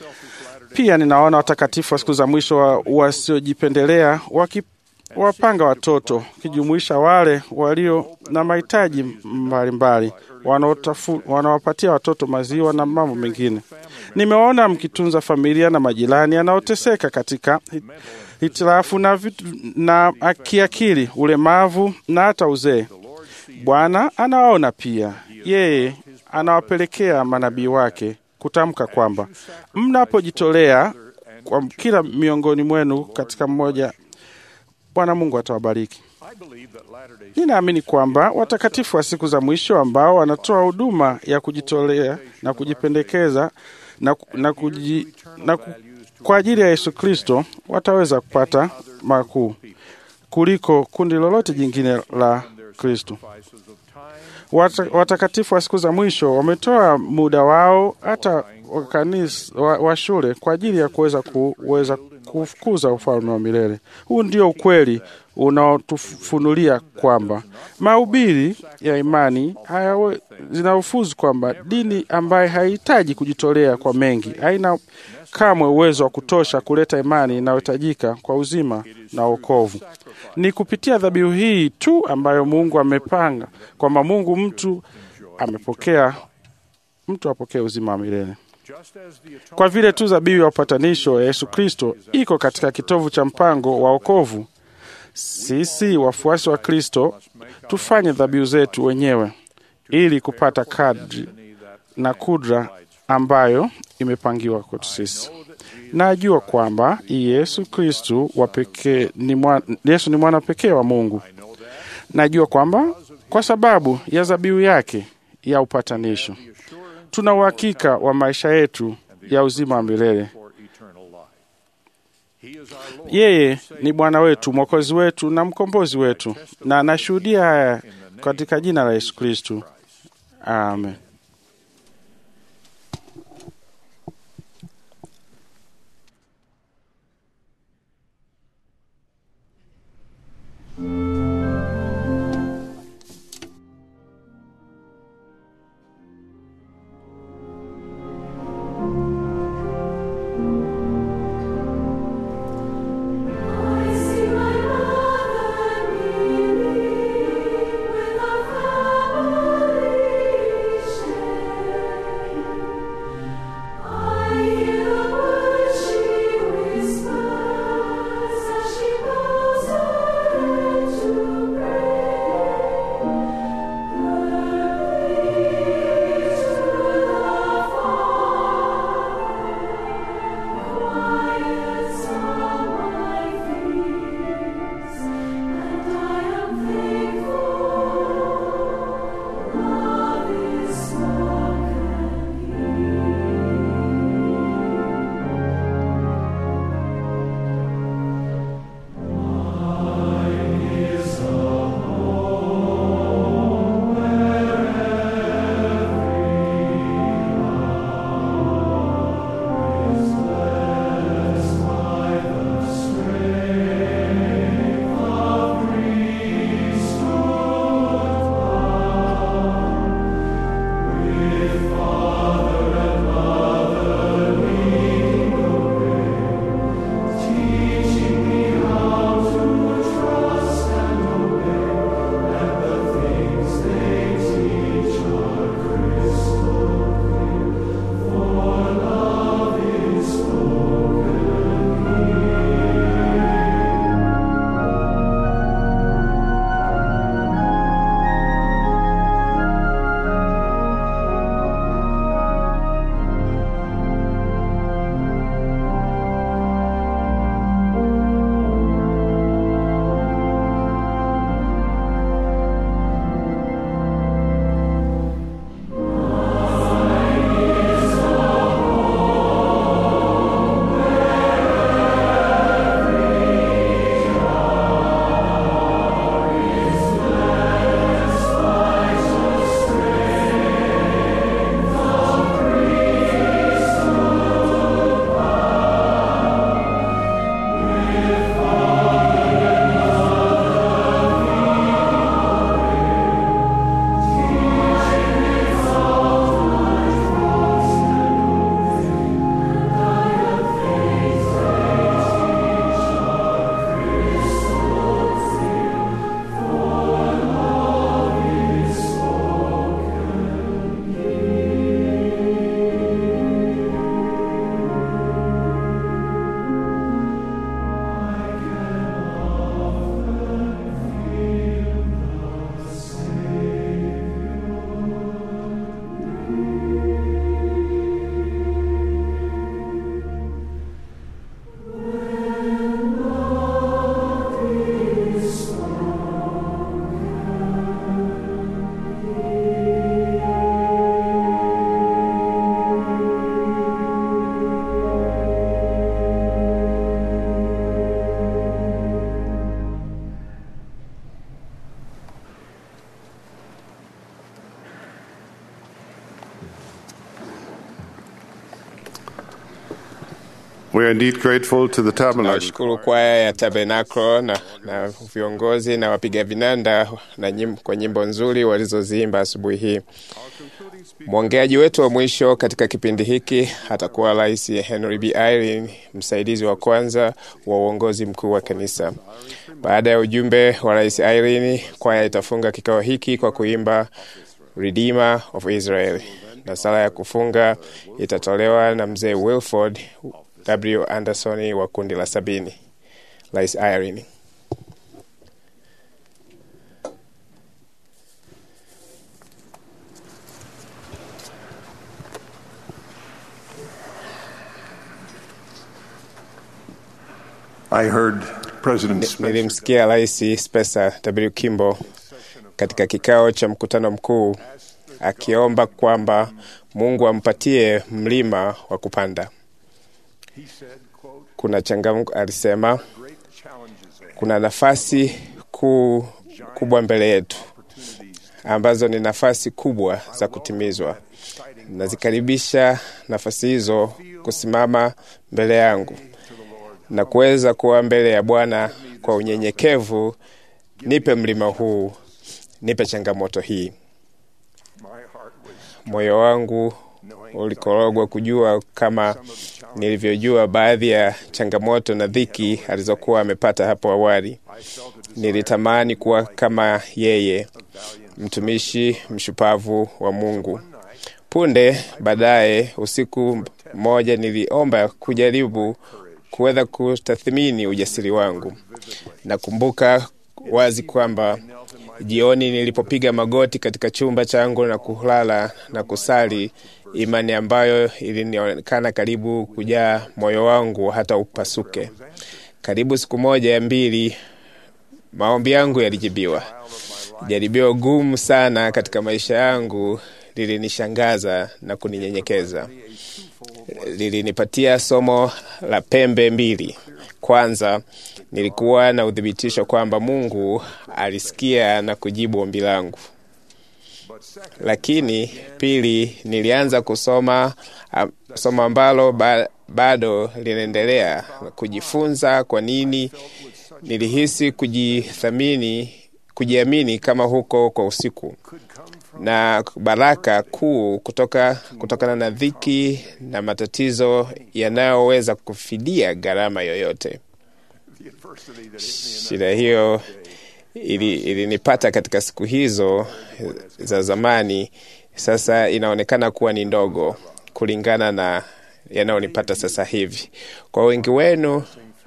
Pia ninaona watakatifu wa siku za mwisho wa- wasiojipendelea waki wapanga watoto kijumuisha wale walio na mahitaji mbalimbali wanaotafu- wanawapatia watoto maziwa na mambo mengine. Nimeona mkitunza familia na majirani anaoteseka katika hit- hitilafu na, vitu, na kiakili, ulemavu na hata uzee. Bwana anawaona pia, yeye anawapelekea manabii wake kutamka kwamba mnapojitolea kwa kila miongoni mwenu katika mmoja Bwana Mungu atawabariki. Ninaamini kwamba watakatifu wa siku za mwisho ambao wanatoa huduma ya kujitolea na kujipendekeza na, ku- na, kuji, na ku, kwa ajili ya Yesu Kristo wataweza kupata makuu kuliko kundi lolote jingine la Kristo. Wata, watakatifu wa siku za mwisho wametoa muda wao hata wa kanisa wa, wa shule kwa ajili ya kuweza kuweza kufukuza ufalme wa milele. Huu ndio ukweli unaotufunulia kwamba mahubiri ya imani hayawe zinaufuzu kwamba dini ambaye haihitaji kujitolea kwa mengi haina kamwe uwezo wa kutosha kuleta imani inayohitajika kwa uzima na wokovu. Ni kupitia dhabihu hii tu ambayo Mungu amepanga kwamba Mungu mtu amepokea mtu apokee uzima wa milele. Kwa vile tu dhabihu ya upatanisho ya Yesu Kristo iko katika kitovu cha mpango wa wokovu, sisi wafuasi wa Kristo tufanye dhabihu zetu wenyewe ili kupata kadri na kudra ambayo imepangiwa kwetu sisi. Najua kwamba Yesu Kristu wa pekee ni mwana, Yesu ni mwana pekee wa Mungu. Najua kwamba kwa sababu ya dhabihu yake ya upatanisho tuna uhakika wa maisha yetu ya uzima wa milele. Yeye ni Bwana wetu, Mwokozi wetu na mkombozi wetu, na anashuhudia haya katika jina la Yesu Kristu. Amen. With our families We are indeed grateful to the Tabernacle. Nawashukuru kwaya ya Tabernacle na, na viongozi na wapiga vinanda na nyim, kwa nyimbo nzuri walizoziimba asubuhi hii. Mwongeaji wetu wa mwisho katika kipindi hiki atakuwa Rais Henry B. Irene, msaidizi wa kwanza wa uongozi mkuu wa kanisa. Baada ya ujumbe wa Rais Irene, kwaya itafunga kikao hiki kwa kuimba Redeemer of Israel, na sala ya kufunga itatolewa na mzee Wilford W. Anderson wa kundi la sabini. Rais Irene. I heard President Nilimsikia Rais Spencer W. Kimball katika kikao cha mkutano mkuu akiomba kwamba Mungu ampatie mlima wa kupanda. Kuna changamoto, alisema kuna nafasi kuu kubwa mbele yetu ambazo ni nafasi kubwa za kutimizwa. Nazikaribisha nafasi hizo kusimama mbele yangu na kuweza kuwa mbele ya Bwana kwa unyenyekevu. Nipe mlima huu, nipe changamoto hii. Moyo wangu ulikorogwa kujua kama nilivyojua baadhi ya changamoto na dhiki alizokuwa amepata hapo awali. Nilitamani kuwa kama yeye, mtumishi mshupavu wa Mungu. Punde baadaye, usiku mmoja, niliomba kujaribu kuweza kutathmini ujasiri wangu. Nakumbuka wazi kwamba jioni nilipopiga magoti katika chumba changu na kulala na kusali, imani ambayo ilionekana karibu kujaa moyo wangu hata upasuke. Karibu siku moja ya mbili, maombi yangu yalijibiwa. Jaribio gumu sana katika maisha yangu lilinishangaza na kuninyenyekeza. Lilinipatia somo la pembe mbili. Kwanza, nilikuwa na uthibitisho kwamba Mungu alisikia na kujibu ombi langu. Lakini pili, nilianza kusoma somo ambalo ba, bado linaendelea kujifunza. Kwa nini nilihisi kujithamini, kujiamini kama huko kwa usiku na baraka kuu kutoka kutokana na dhiki na matatizo yanayoweza kufidia gharama yoyote. Shida hiyo ilinipata ili katika siku hizo za zamani, sasa inaonekana kuwa ni ndogo kulingana na yanayonipata sasa hivi. Kwa wengi wenu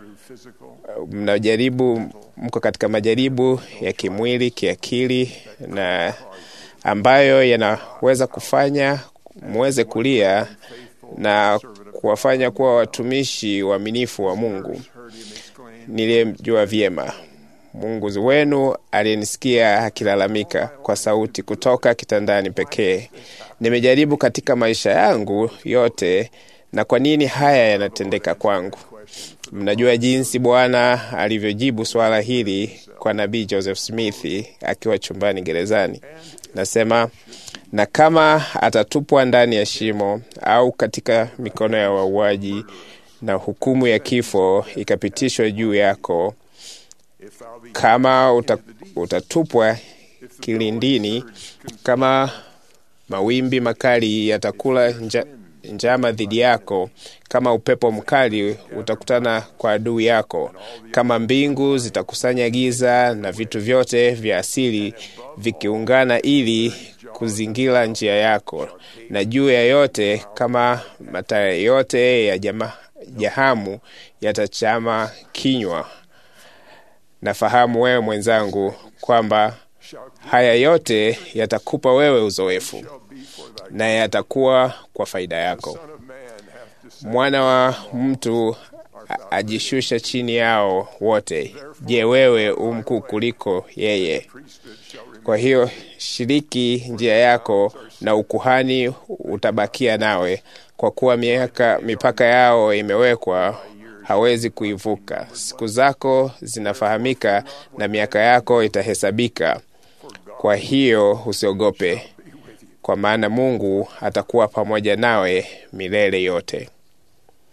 mnajaribu, mko katika majaribu ya kimwili, kiakili na ambayo yanaweza kufanya muweze kulia na kuwafanya kuwa watumishi waaminifu wa Mungu niliyemjua vyema. Mungu wenu aliyenisikia akilalamika kwa sauti kutoka kitandani pekee. Nimejaribu katika maisha yangu yote, na kwa nini haya yanatendeka kwangu? Mnajua jinsi Bwana alivyojibu swala hili kwa nabii Joseph Smith akiwa chumbani gerezani. Nasema, na kama atatupwa ndani ya shimo au katika mikono ya wauaji, na hukumu ya kifo ikapitishwa juu yako, kama uta, utatupwa kilindini, kama mawimbi makali yatakula nja, njama dhidi yako, kama upepo mkali utakutana kwa adui yako, kama mbingu zitakusanya giza na vitu vyote vya asili vikiungana ili kuzingira njia yako, na juu ya yote, kama mataa yote ya jama, jahamu yatachama kinywa. Nafahamu wewe mwenzangu kwamba haya yote yatakupa wewe uzoefu na yatakuwa kwa faida yako. Mwana wa mtu ajishusha chini yao wote. Je, wewe umkuu kuliko yeye? Kwa hiyo shiriki njia yako, na ukuhani utabakia nawe, kwa kuwa miaka mipaka yao imewekwa, hawezi kuivuka. Siku zako zinafahamika na miaka yako itahesabika. Kwa hiyo usiogope, kwa maana Mungu atakuwa pamoja nawe milele yote.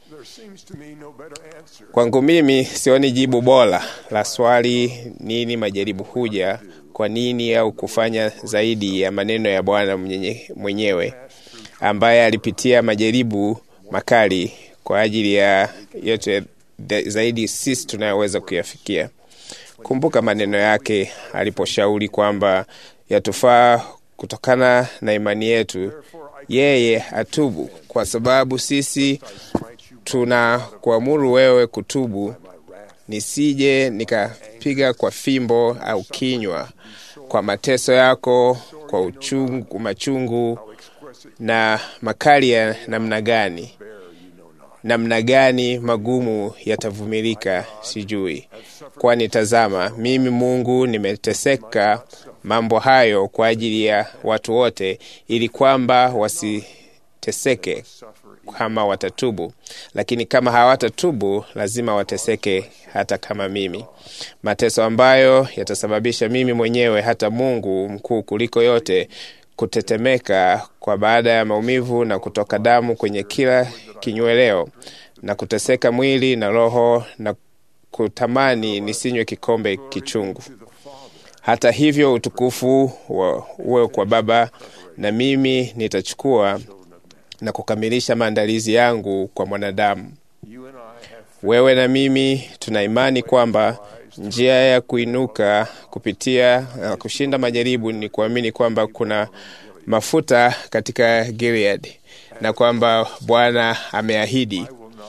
Kwangu mimi sioni jibu bora la swali nini majaribu huja, kwa nini, au kufanya zaidi ya maneno ya Bwana mwenye- mwenyewe ambaye alipitia majaribu makali kwa ajili ya yote da- zaidi sisi tunayoweza kuyafikia. Kumbuka maneno yake aliposhauri kwamba yatufaa kutokana na imani yetu yeye atubu, kwa sababu sisi tuna kuamuru wewe kutubu, nisije nikapiga kwa fimbo au kinywa, kwa mateso yako, kwa uchungu, machungu na makali ya namna gani namna gani magumu yatavumilika sijui, kwani tazama, mimi Mungu nimeteseka mambo hayo kwa ajili ya watu wote, ili kwamba wasiteseke kama watatubu, lakini kama hawatatubu lazima wateseke hata kama mimi, mateso ambayo yatasababisha mimi mwenyewe, hata Mungu mkuu kuliko yote, kutetemeka kwa baada ya maumivu na kutoka damu kwenye kila kinyweleo na kuteseka mwili na roho na kutamani nisinywe kikombe kichungu. Hata hivyo utukufu wa uwe kwa Baba, na mimi nitachukua na kukamilisha maandalizi yangu kwa mwanadamu. Wewe na mimi tuna imani kwamba njia ya kuinuka kupitia uh, kushinda majaribu ni kuamini kwamba kuna mafuta katika Gilead na kwamba Bwana ameahidi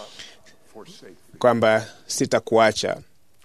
kwamba sitakuacha.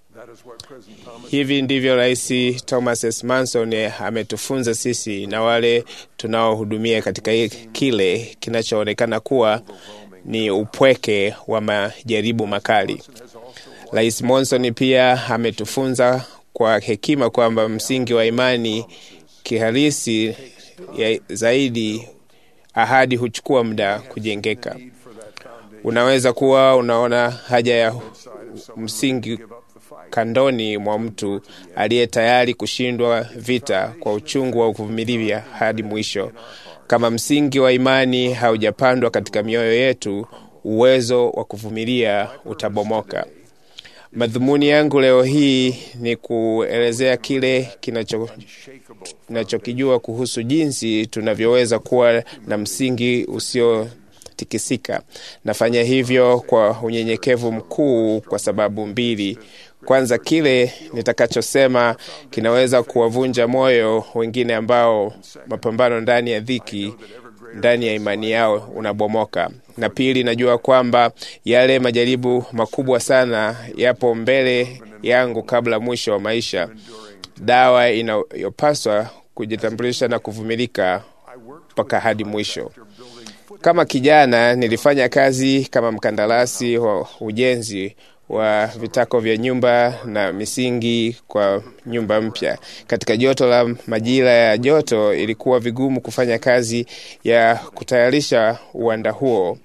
Hivi ndivyo Rais Thomas S. Manson ametufunza sisi na wale tunaohudumia katika kile kinachoonekana kuwa ni upweke wa majaribu makali. Rais Monson pia ametufunza kwa hekima kwamba msingi wa imani kihalisi ya zaidi, ahadi huchukua muda kujengeka. Unaweza kuwa unaona haja ya msingi kandoni mwa mtu aliye tayari kushindwa vita kwa uchungu wa kuvumilia hadi mwisho. Kama msingi wa imani haujapandwa katika mioyo yetu, uwezo wa kuvumilia utabomoka. Madhumuni yangu leo hii ni kuelezea kile kinacho tunachokijua kuhusu jinsi tunavyoweza kuwa na msingi usiotikisika. Nafanya hivyo kwa unyenyekevu mkuu kwa sababu mbili. Kwanza, kile nitakachosema kinaweza kuwavunja moyo wengine ambao mapambano ndani ya dhiki ndani ya imani yao unabomoka. Na pili, najua kwamba yale majaribu makubwa sana yapo mbele yangu kabla mwisho wa maisha. Dawa inayopaswa kujitambulisha na kuvumilika mpaka hadi mwisho. Kama kijana, nilifanya kazi kama mkandarasi wa ujenzi wa vitako vya nyumba na misingi kwa nyumba mpya. Katika joto la majira ya joto, ilikuwa vigumu kufanya kazi ya kutayarisha uwanda huo.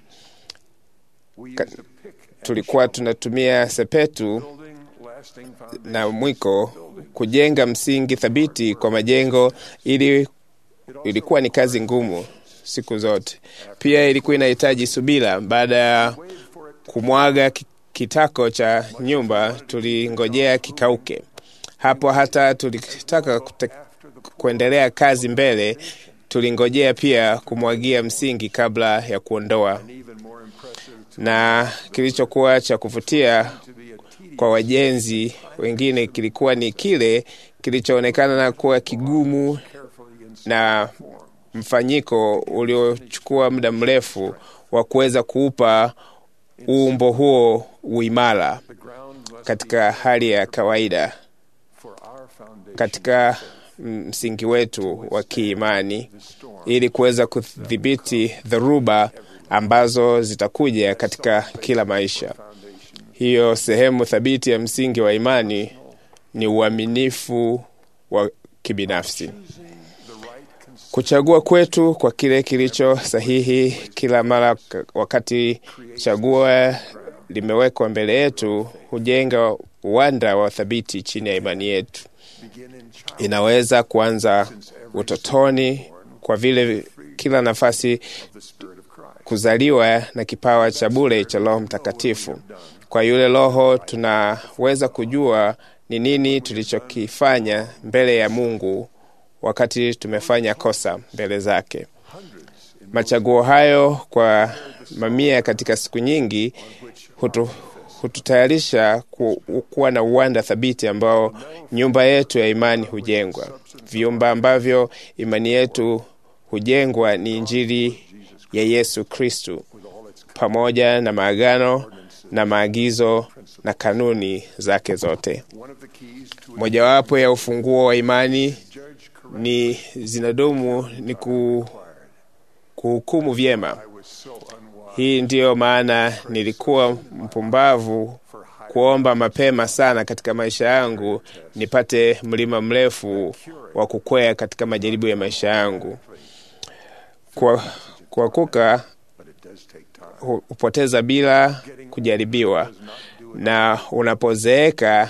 Ka, tulikuwa tunatumia sepetu na mwiko kujenga msingi thabiti kwa majengo, ili ilikuwa ni kazi ngumu siku zote. Pia ilikuwa inahitaji subira. Baada ya kumwaga kitako cha nyumba tulingojea kikauke. Hapo hata tulitaka kute, kuendelea kazi mbele, tulingojea pia kumwagia msingi kabla ya kuondoa. Na kilichokuwa cha kuvutia kwa wajenzi wengine kilikuwa ni kile kilichoonekana na kuwa kigumu na mfanyiko uliochukua muda mrefu wa kuweza kuupa uumbo huo uimara katika hali ya kawaida. Katika msingi wetu wa kiimani, ili kuweza kudhibiti dhoruba ambazo zitakuja katika kila maisha. Hiyo sehemu thabiti ya msingi wa imani ni uaminifu wa kibinafsi. Kuchagua kwetu kwa kile kilicho sahihi kila mara, wakati chagua limewekwa mbele yetu, hujenga uwanda wa thabiti chini ya imani yetu. Inaweza kuanza utotoni, kwa vile kila nafasi kuzaliwa na kipawa cha bure cha Roho Mtakatifu. Kwa yule Roho tunaweza kujua ni nini tulichokifanya mbele ya Mungu wakati tumefanya kosa mbele zake. Machaguo hayo kwa mamia katika siku nyingi hutu, hututayarisha ku, kuwa na uwanda thabiti ambao nyumba yetu ya imani hujengwa. Vyumba ambavyo imani yetu hujengwa ni Injili ya Yesu Kristu pamoja na maagano na maagizo na kanuni zake zote. Mojawapo ya ufunguo wa imani ni zinadumu ni ku, kuhukumu vyema. Hii ndiyo maana nilikuwa mpumbavu kuomba mapema sana katika maisha yangu nipate mlima mrefu wa kukwea katika majaribu ya maisha yangu. Kwa kuanguka hupoteza bila kujaribiwa, na unapozeeka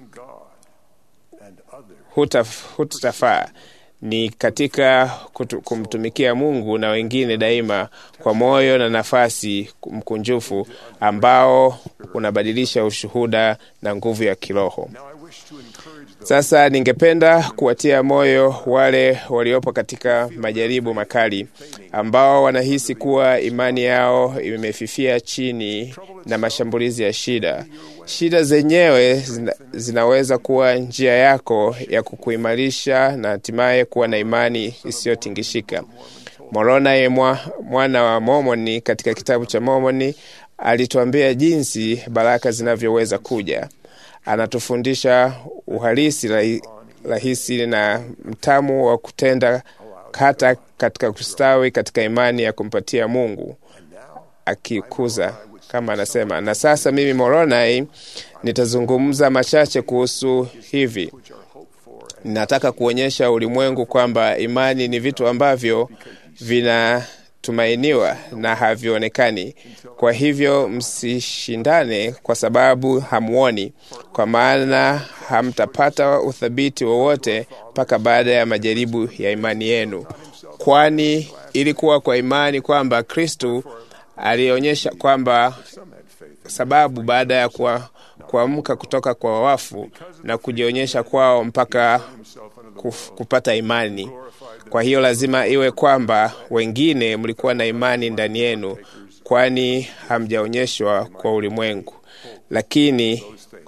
hutafaa ni katika kutu, kumtumikia Mungu na wengine daima kwa moyo na nafasi mkunjufu ambao unabadilisha ushuhuda na nguvu ya kiroho. Sasa ningependa kuwatia moyo wale waliopo katika majaribu makali ambao wanahisi kuwa imani yao imefifia chini na mashambulizi ya shida. Shida zenyewe zina, zinaweza kuwa njia yako ya kukuimarisha na hatimaye kuwa na imani isiyotingishika. Moroni mwa, mwana wa Momoni katika kitabu cha Momoni alituambia jinsi baraka zinavyoweza kuja. Anatufundisha uhalisi rahisi na mtamu wa kutenda hata katika kustawi katika imani ya kumpatia Mungu akikuza kama anasema. Na sasa mimi Moroni nitazungumza machache kuhusu hivi. Ninataka kuonyesha ulimwengu kwamba imani ni vitu ambavyo vinatumainiwa na havionekani. Kwa hivyo msishindane kwa sababu hamuoni, kwa maana hamtapata uthabiti wowote mpaka baada ya majaribu ya imani yenu, kwani ilikuwa kwa imani kwamba Kristu alionyesha kwamba sababu baada ya kuamka kutoka kwa wafu na kujionyesha kwao mpaka kuf, kupata imani. Kwa hiyo lazima iwe kwamba wengine mlikuwa na imani ndani yenu, kwani hamjaonyeshwa kwa ulimwengu, lakini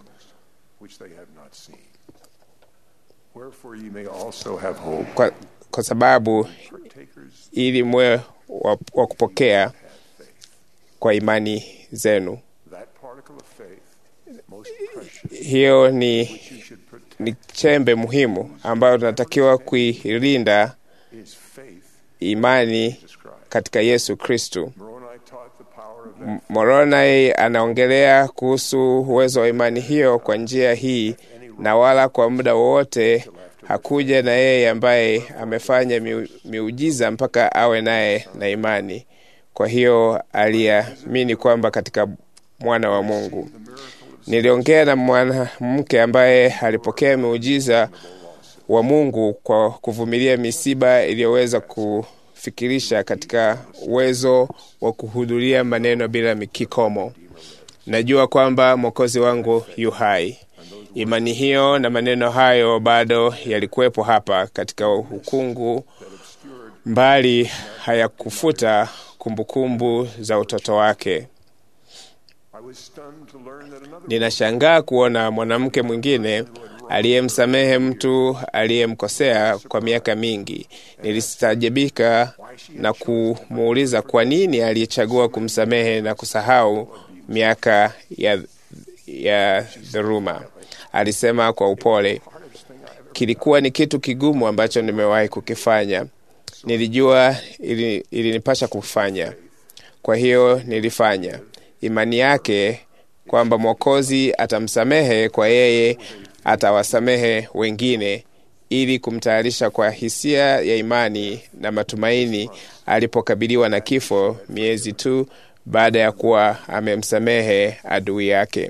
kwa, kwa sababu ili mwe wa, wa kupokea kwa imani zenu. Hiyo ni, ni chembe muhimu ambayo tunatakiwa kuilinda imani katika Yesu Kristu. Moroni anaongelea kuhusu uwezo wa imani hiyo kwa njia hii, na wala kwa muda wowote hakuja na yeye ambaye amefanya miujiza mpaka awe naye na imani. Kwa hiyo aliamini kwamba katika mwana wa Mungu. Niliongea na mwanamke ambaye alipokea miujiza wa Mungu kwa kuvumilia misiba iliyoweza kufikirisha katika uwezo wa kuhudhuria maneno bila kikomo. Najua kwamba Mwokozi wangu yu hai. Imani hiyo na maneno hayo bado yalikuwepo hapa katika ukungu, mbali hayakufuta kumbukumbu za utoto wake. Ninashangaa kuona mwanamke mwingine aliyemsamehe mtu aliyemkosea kwa miaka mingi. Nilistajabika na kumuuliza kwa nini aliyechagua kumsamehe na kusahau miaka ya, ya dhuluma. Alisema kwa upole, kilikuwa ni kitu kigumu ambacho nimewahi kukifanya. Nilijua ili, ilinipasha kufanya, kwa hiyo nilifanya. Imani yake kwamba Mwokozi atamsamehe kwa yeye atawasamehe wengine, ili kumtayarisha kwa hisia ya imani na matumaini alipokabiliwa na kifo miezi tu baada ya kuwa amemsamehe adui yake.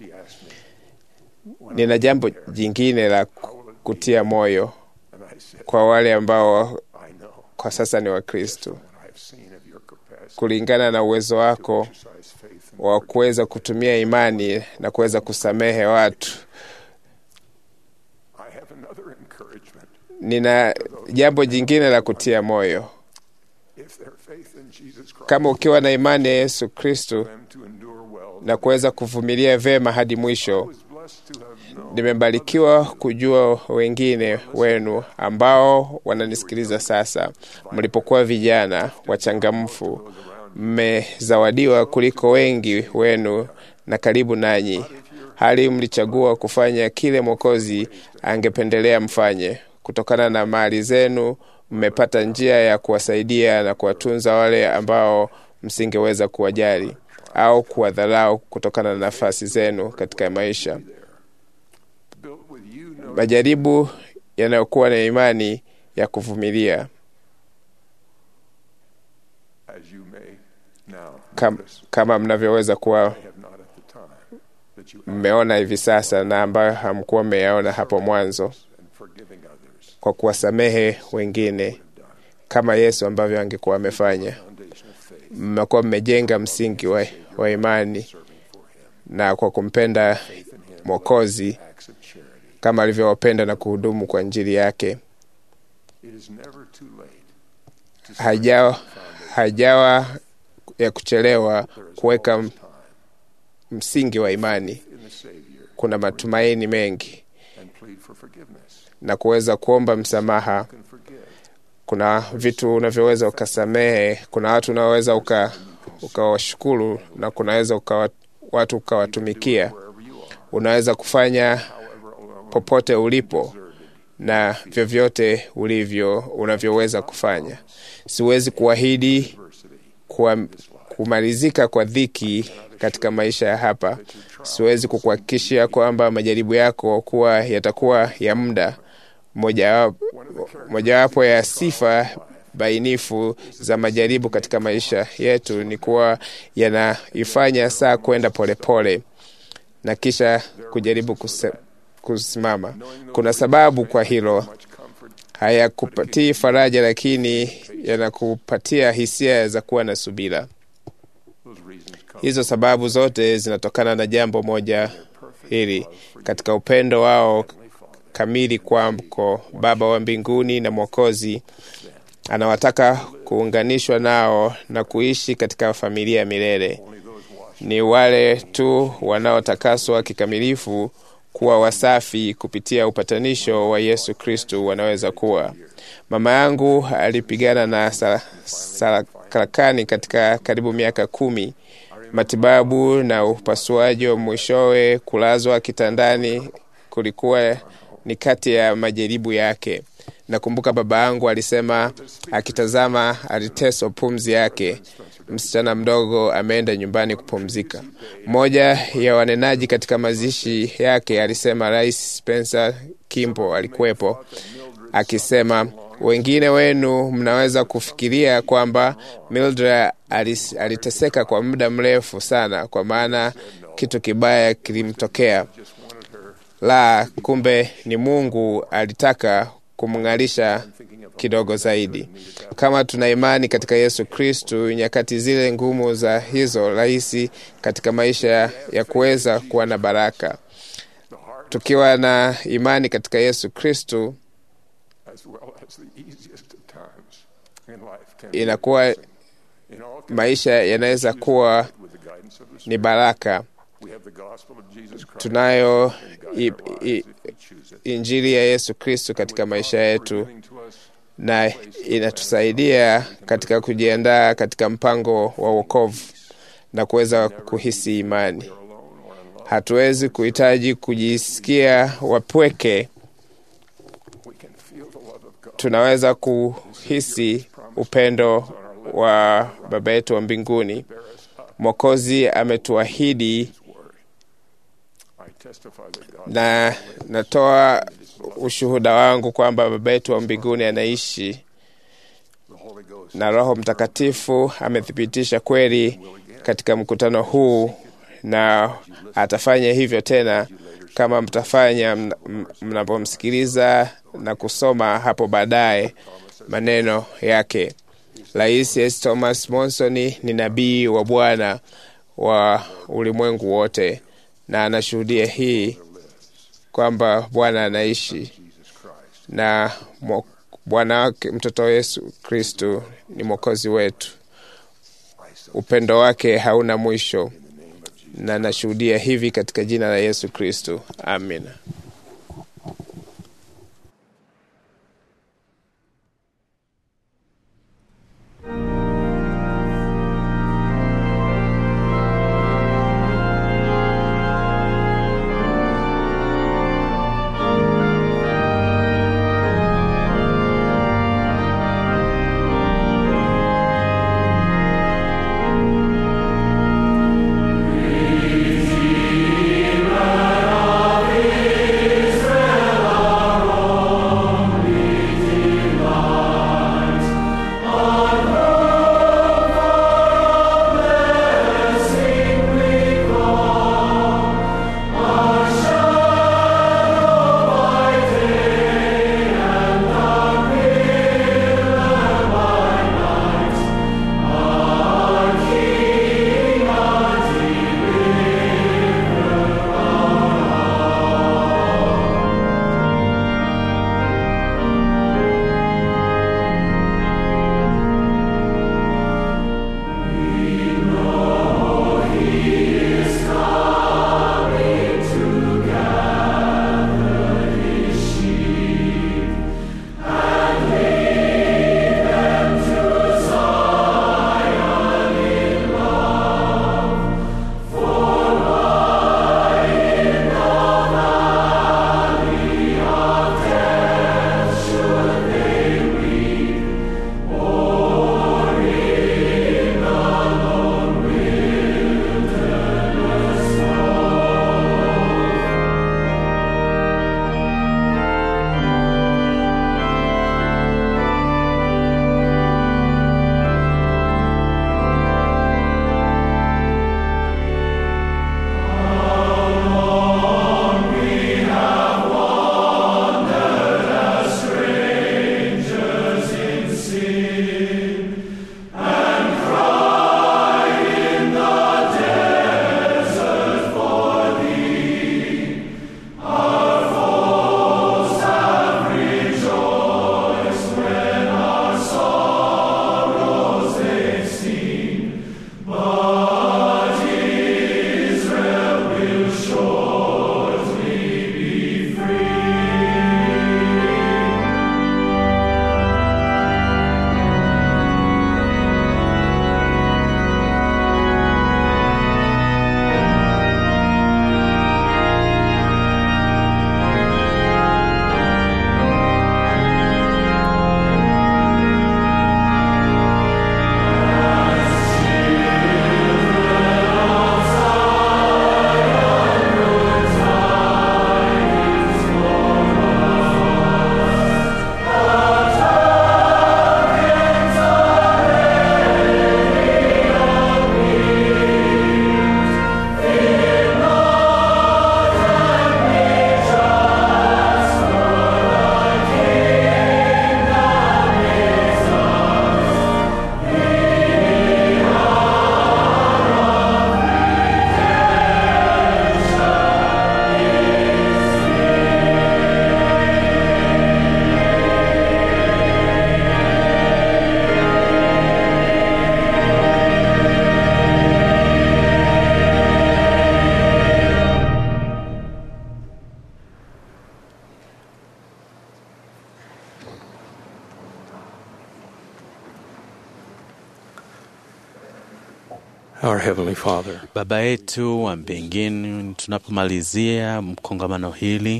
Nina jambo jingine la kutia moyo kwa wale ambao kwa sasa ni Wakristo. kulingana na uwezo wako wa kuweza kutumia imani na kuweza kusamehe watu. Nina jambo jingine la kutia moyo. Kama ukiwa na imani ya Yesu Kristo na kuweza kuvumilia vyema hadi mwisho, nimebarikiwa kujua wengine wenu ambao wananisikiliza sasa, mlipokuwa vijana wachangamfu, mmezawadiwa kuliko wengi wenu na karibu nanyi, hali mlichagua kufanya kile Mwokozi angependelea mfanye. Kutokana na mali zenu, mmepata njia ya kuwasaidia na kuwatunza wale ambao msingeweza kuwajali au kuwadharau kutokana na nafasi zenu katika maisha. Majaribu yanayokuwa na imani ya kuvumilia Kam, kama mnavyoweza kuwa mmeona hivi sasa na ambayo hamkuwa mmeyaona hapo mwanzo, kwa kuwasamehe wengine kama Yesu ambavyo angekuwa amefanya. Mmekuwa mmejenga msingi wa, wa imani na kwa kumpenda Mwokozi kama alivyowapenda na kuhudumu kwa Injili yake. Hajawa, hajawa ya kuchelewa kuweka msingi wa imani. Kuna matumaini mengi na kuweza kuomba msamaha. Kuna vitu unavyoweza ukasamehe, kuna watu unaoweza ukawashukuru uka na kunaweza uka, watu ukawatumikia. Unaweza kufanya popote ulipo na vyovyote ulivyo unavyoweza kufanya. Siwezi kuahidi kumalizika kwa dhiki katika maisha ya hapa. Siwezi kukuhakikishia kwamba majaribu yako kuwa yatakuwa ya muda. Mojawapo ya sifa bainifu za majaribu katika maisha yetu ni kuwa yanaifanya saa kwenda polepole na kisha kujaribu kuse, kusimama. Kuna sababu kwa hilo. Hayakupatii faraja, lakini yanakupatia hisia za kuwa na subira. Hizo sababu zote zinatokana na jambo moja hili, katika upendo wao kamili kwako Baba wa mbinguni na Mwokozi anawataka kuunganishwa nao na kuishi katika familia ya milele. Ni wale tu wanaotakaswa kikamilifu kuwa wasafi kupitia upatanisho wa Yesu Kristu wanaweza kuwa. Mama yangu alipigana na sarakani katika karibu miaka kumi, matibabu na upasuaji wa mwishowe kulazwa kitandani kulikuwa ni kati ya majaribu yake. Nakumbuka baba yangu alisema akitazama aliteswa pumzi yake, msichana mdogo ameenda nyumbani kupumzika. Mmoja ya wanenaji katika mazishi yake alisema, Rais Spencer Kimbo alikuwepo akisema, wengine wenu mnaweza kufikiria kwamba Mildred aliteseka kwa muda mrefu sana, kwa maana kitu kibaya kilimtokea. La, kumbe ni Mungu alitaka kumng'alisha kidogo zaidi. Kama tuna imani katika Yesu Kristu, nyakati zile ngumu za hizo rahisi katika maisha ya kuweza kuwa na baraka. Tukiwa na imani katika Yesu Kristu, inakuwa maisha yanaweza kuwa ni baraka. Tunayo i, i, Injili ya Yesu Kristo katika maisha yetu na inatusaidia katika kujiandaa katika mpango wa wokovu na kuweza kuhisi imani. Hatuwezi kuhitaji kujisikia wapweke. Tunaweza kuhisi upendo wa Baba yetu wa mbinguni. Mwokozi ametuahidi na natoa ushuhuda wangu kwamba Baba yetu wa mbinguni anaishi na Roho Mtakatifu amethibitisha kweli katika mkutano huu, na atafanya hivyo tena kama mtafanya mnapomsikiliza na kusoma hapo baadaye maneno yake. Rais S. Thomas Monson ni nabii wa Bwana wa ulimwengu wote, na anashuhudia hii kwamba Bwana anaishi na Bwana wake mtoto Yesu Kristu ni mwokozi wetu. Upendo wake hauna mwisho, na nashuhudia hivi katika jina la Yesu Kristu, amina. Our Heavenly Father, Baba yetu wa mbinguni, tunapomalizia mkongamano hili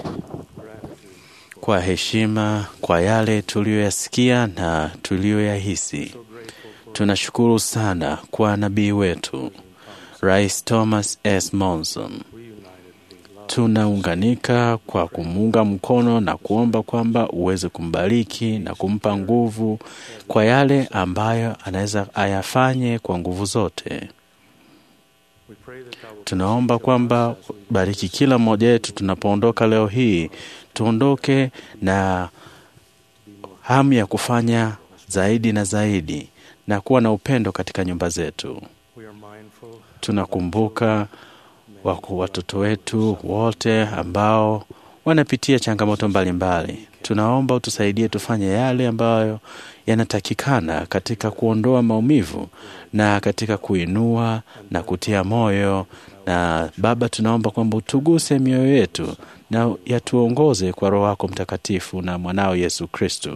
kwa heshima kwa yale tuliyoyasikia na tuliyoyahisi, tunashukuru sana kwa nabii wetu Rais Thomas S. Monson. Tunaunganika kwa kumuunga mkono na kuomba kwamba uweze kumbariki na kumpa nguvu kwa yale ambayo anaweza ayafanye kwa nguvu zote. Tunaomba kwamba bariki kila mmoja wetu tunapoondoka leo hii, tuondoke na hamu ya kufanya zaidi na zaidi na kuwa na upendo katika nyumba zetu. Tunakumbuka wako watoto wetu wote ambao wanapitia changamoto mbalimbali mbali. Tunaomba utusaidie tufanye yale ambayo yanatakikana katika kuondoa maumivu na katika kuinua na kutia moyo. Na Baba, tunaomba kwamba utuguse mioyo yetu na yatuongoze kwa Roho wako Mtakatifu na mwanao Yesu Kristo.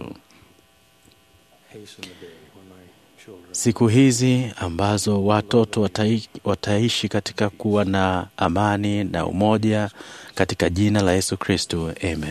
Siku hizi ambazo watoto watai, wataishi katika kuwa na amani na umoja katika jina la Yesu Kristo, amen.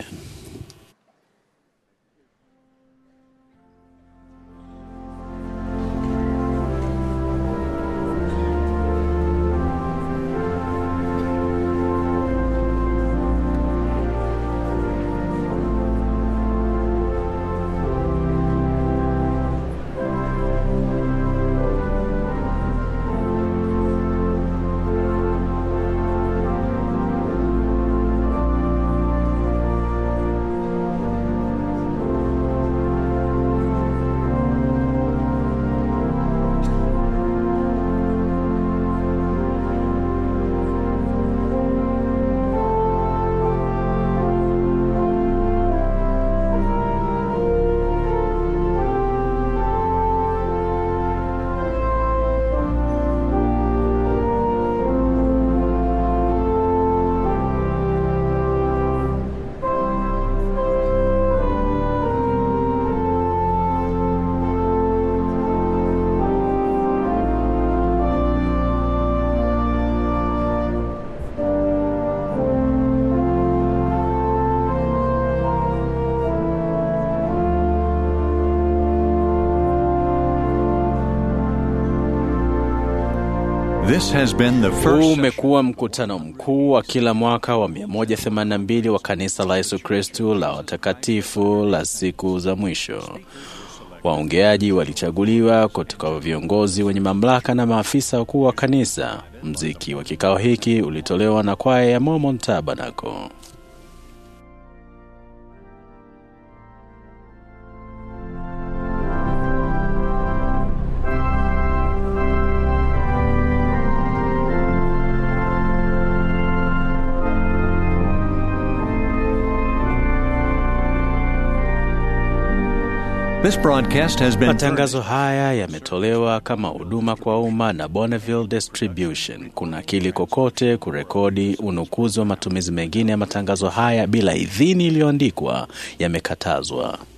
This has been the Huu first umekuwa mkutano mkuu wa kila mwaka wa 182 wa kanisa la Yesu Kristu la watakatifu la siku za mwisho. Waongeaji walichaguliwa kutoka viongozi wenye mamlaka na maafisa wakuu wa kanisa. Mziki wa kikao hiki ulitolewa na kwaya ya Mormon Tabernacle. This broadcast has been Matangazo haya yametolewa kama huduma kwa umma na Bonneville Distribution. Kuna kili kokote kurekodi, unukuzi wa matumizi mengine ya matangazo haya bila idhini iliyoandikwa yamekatazwa.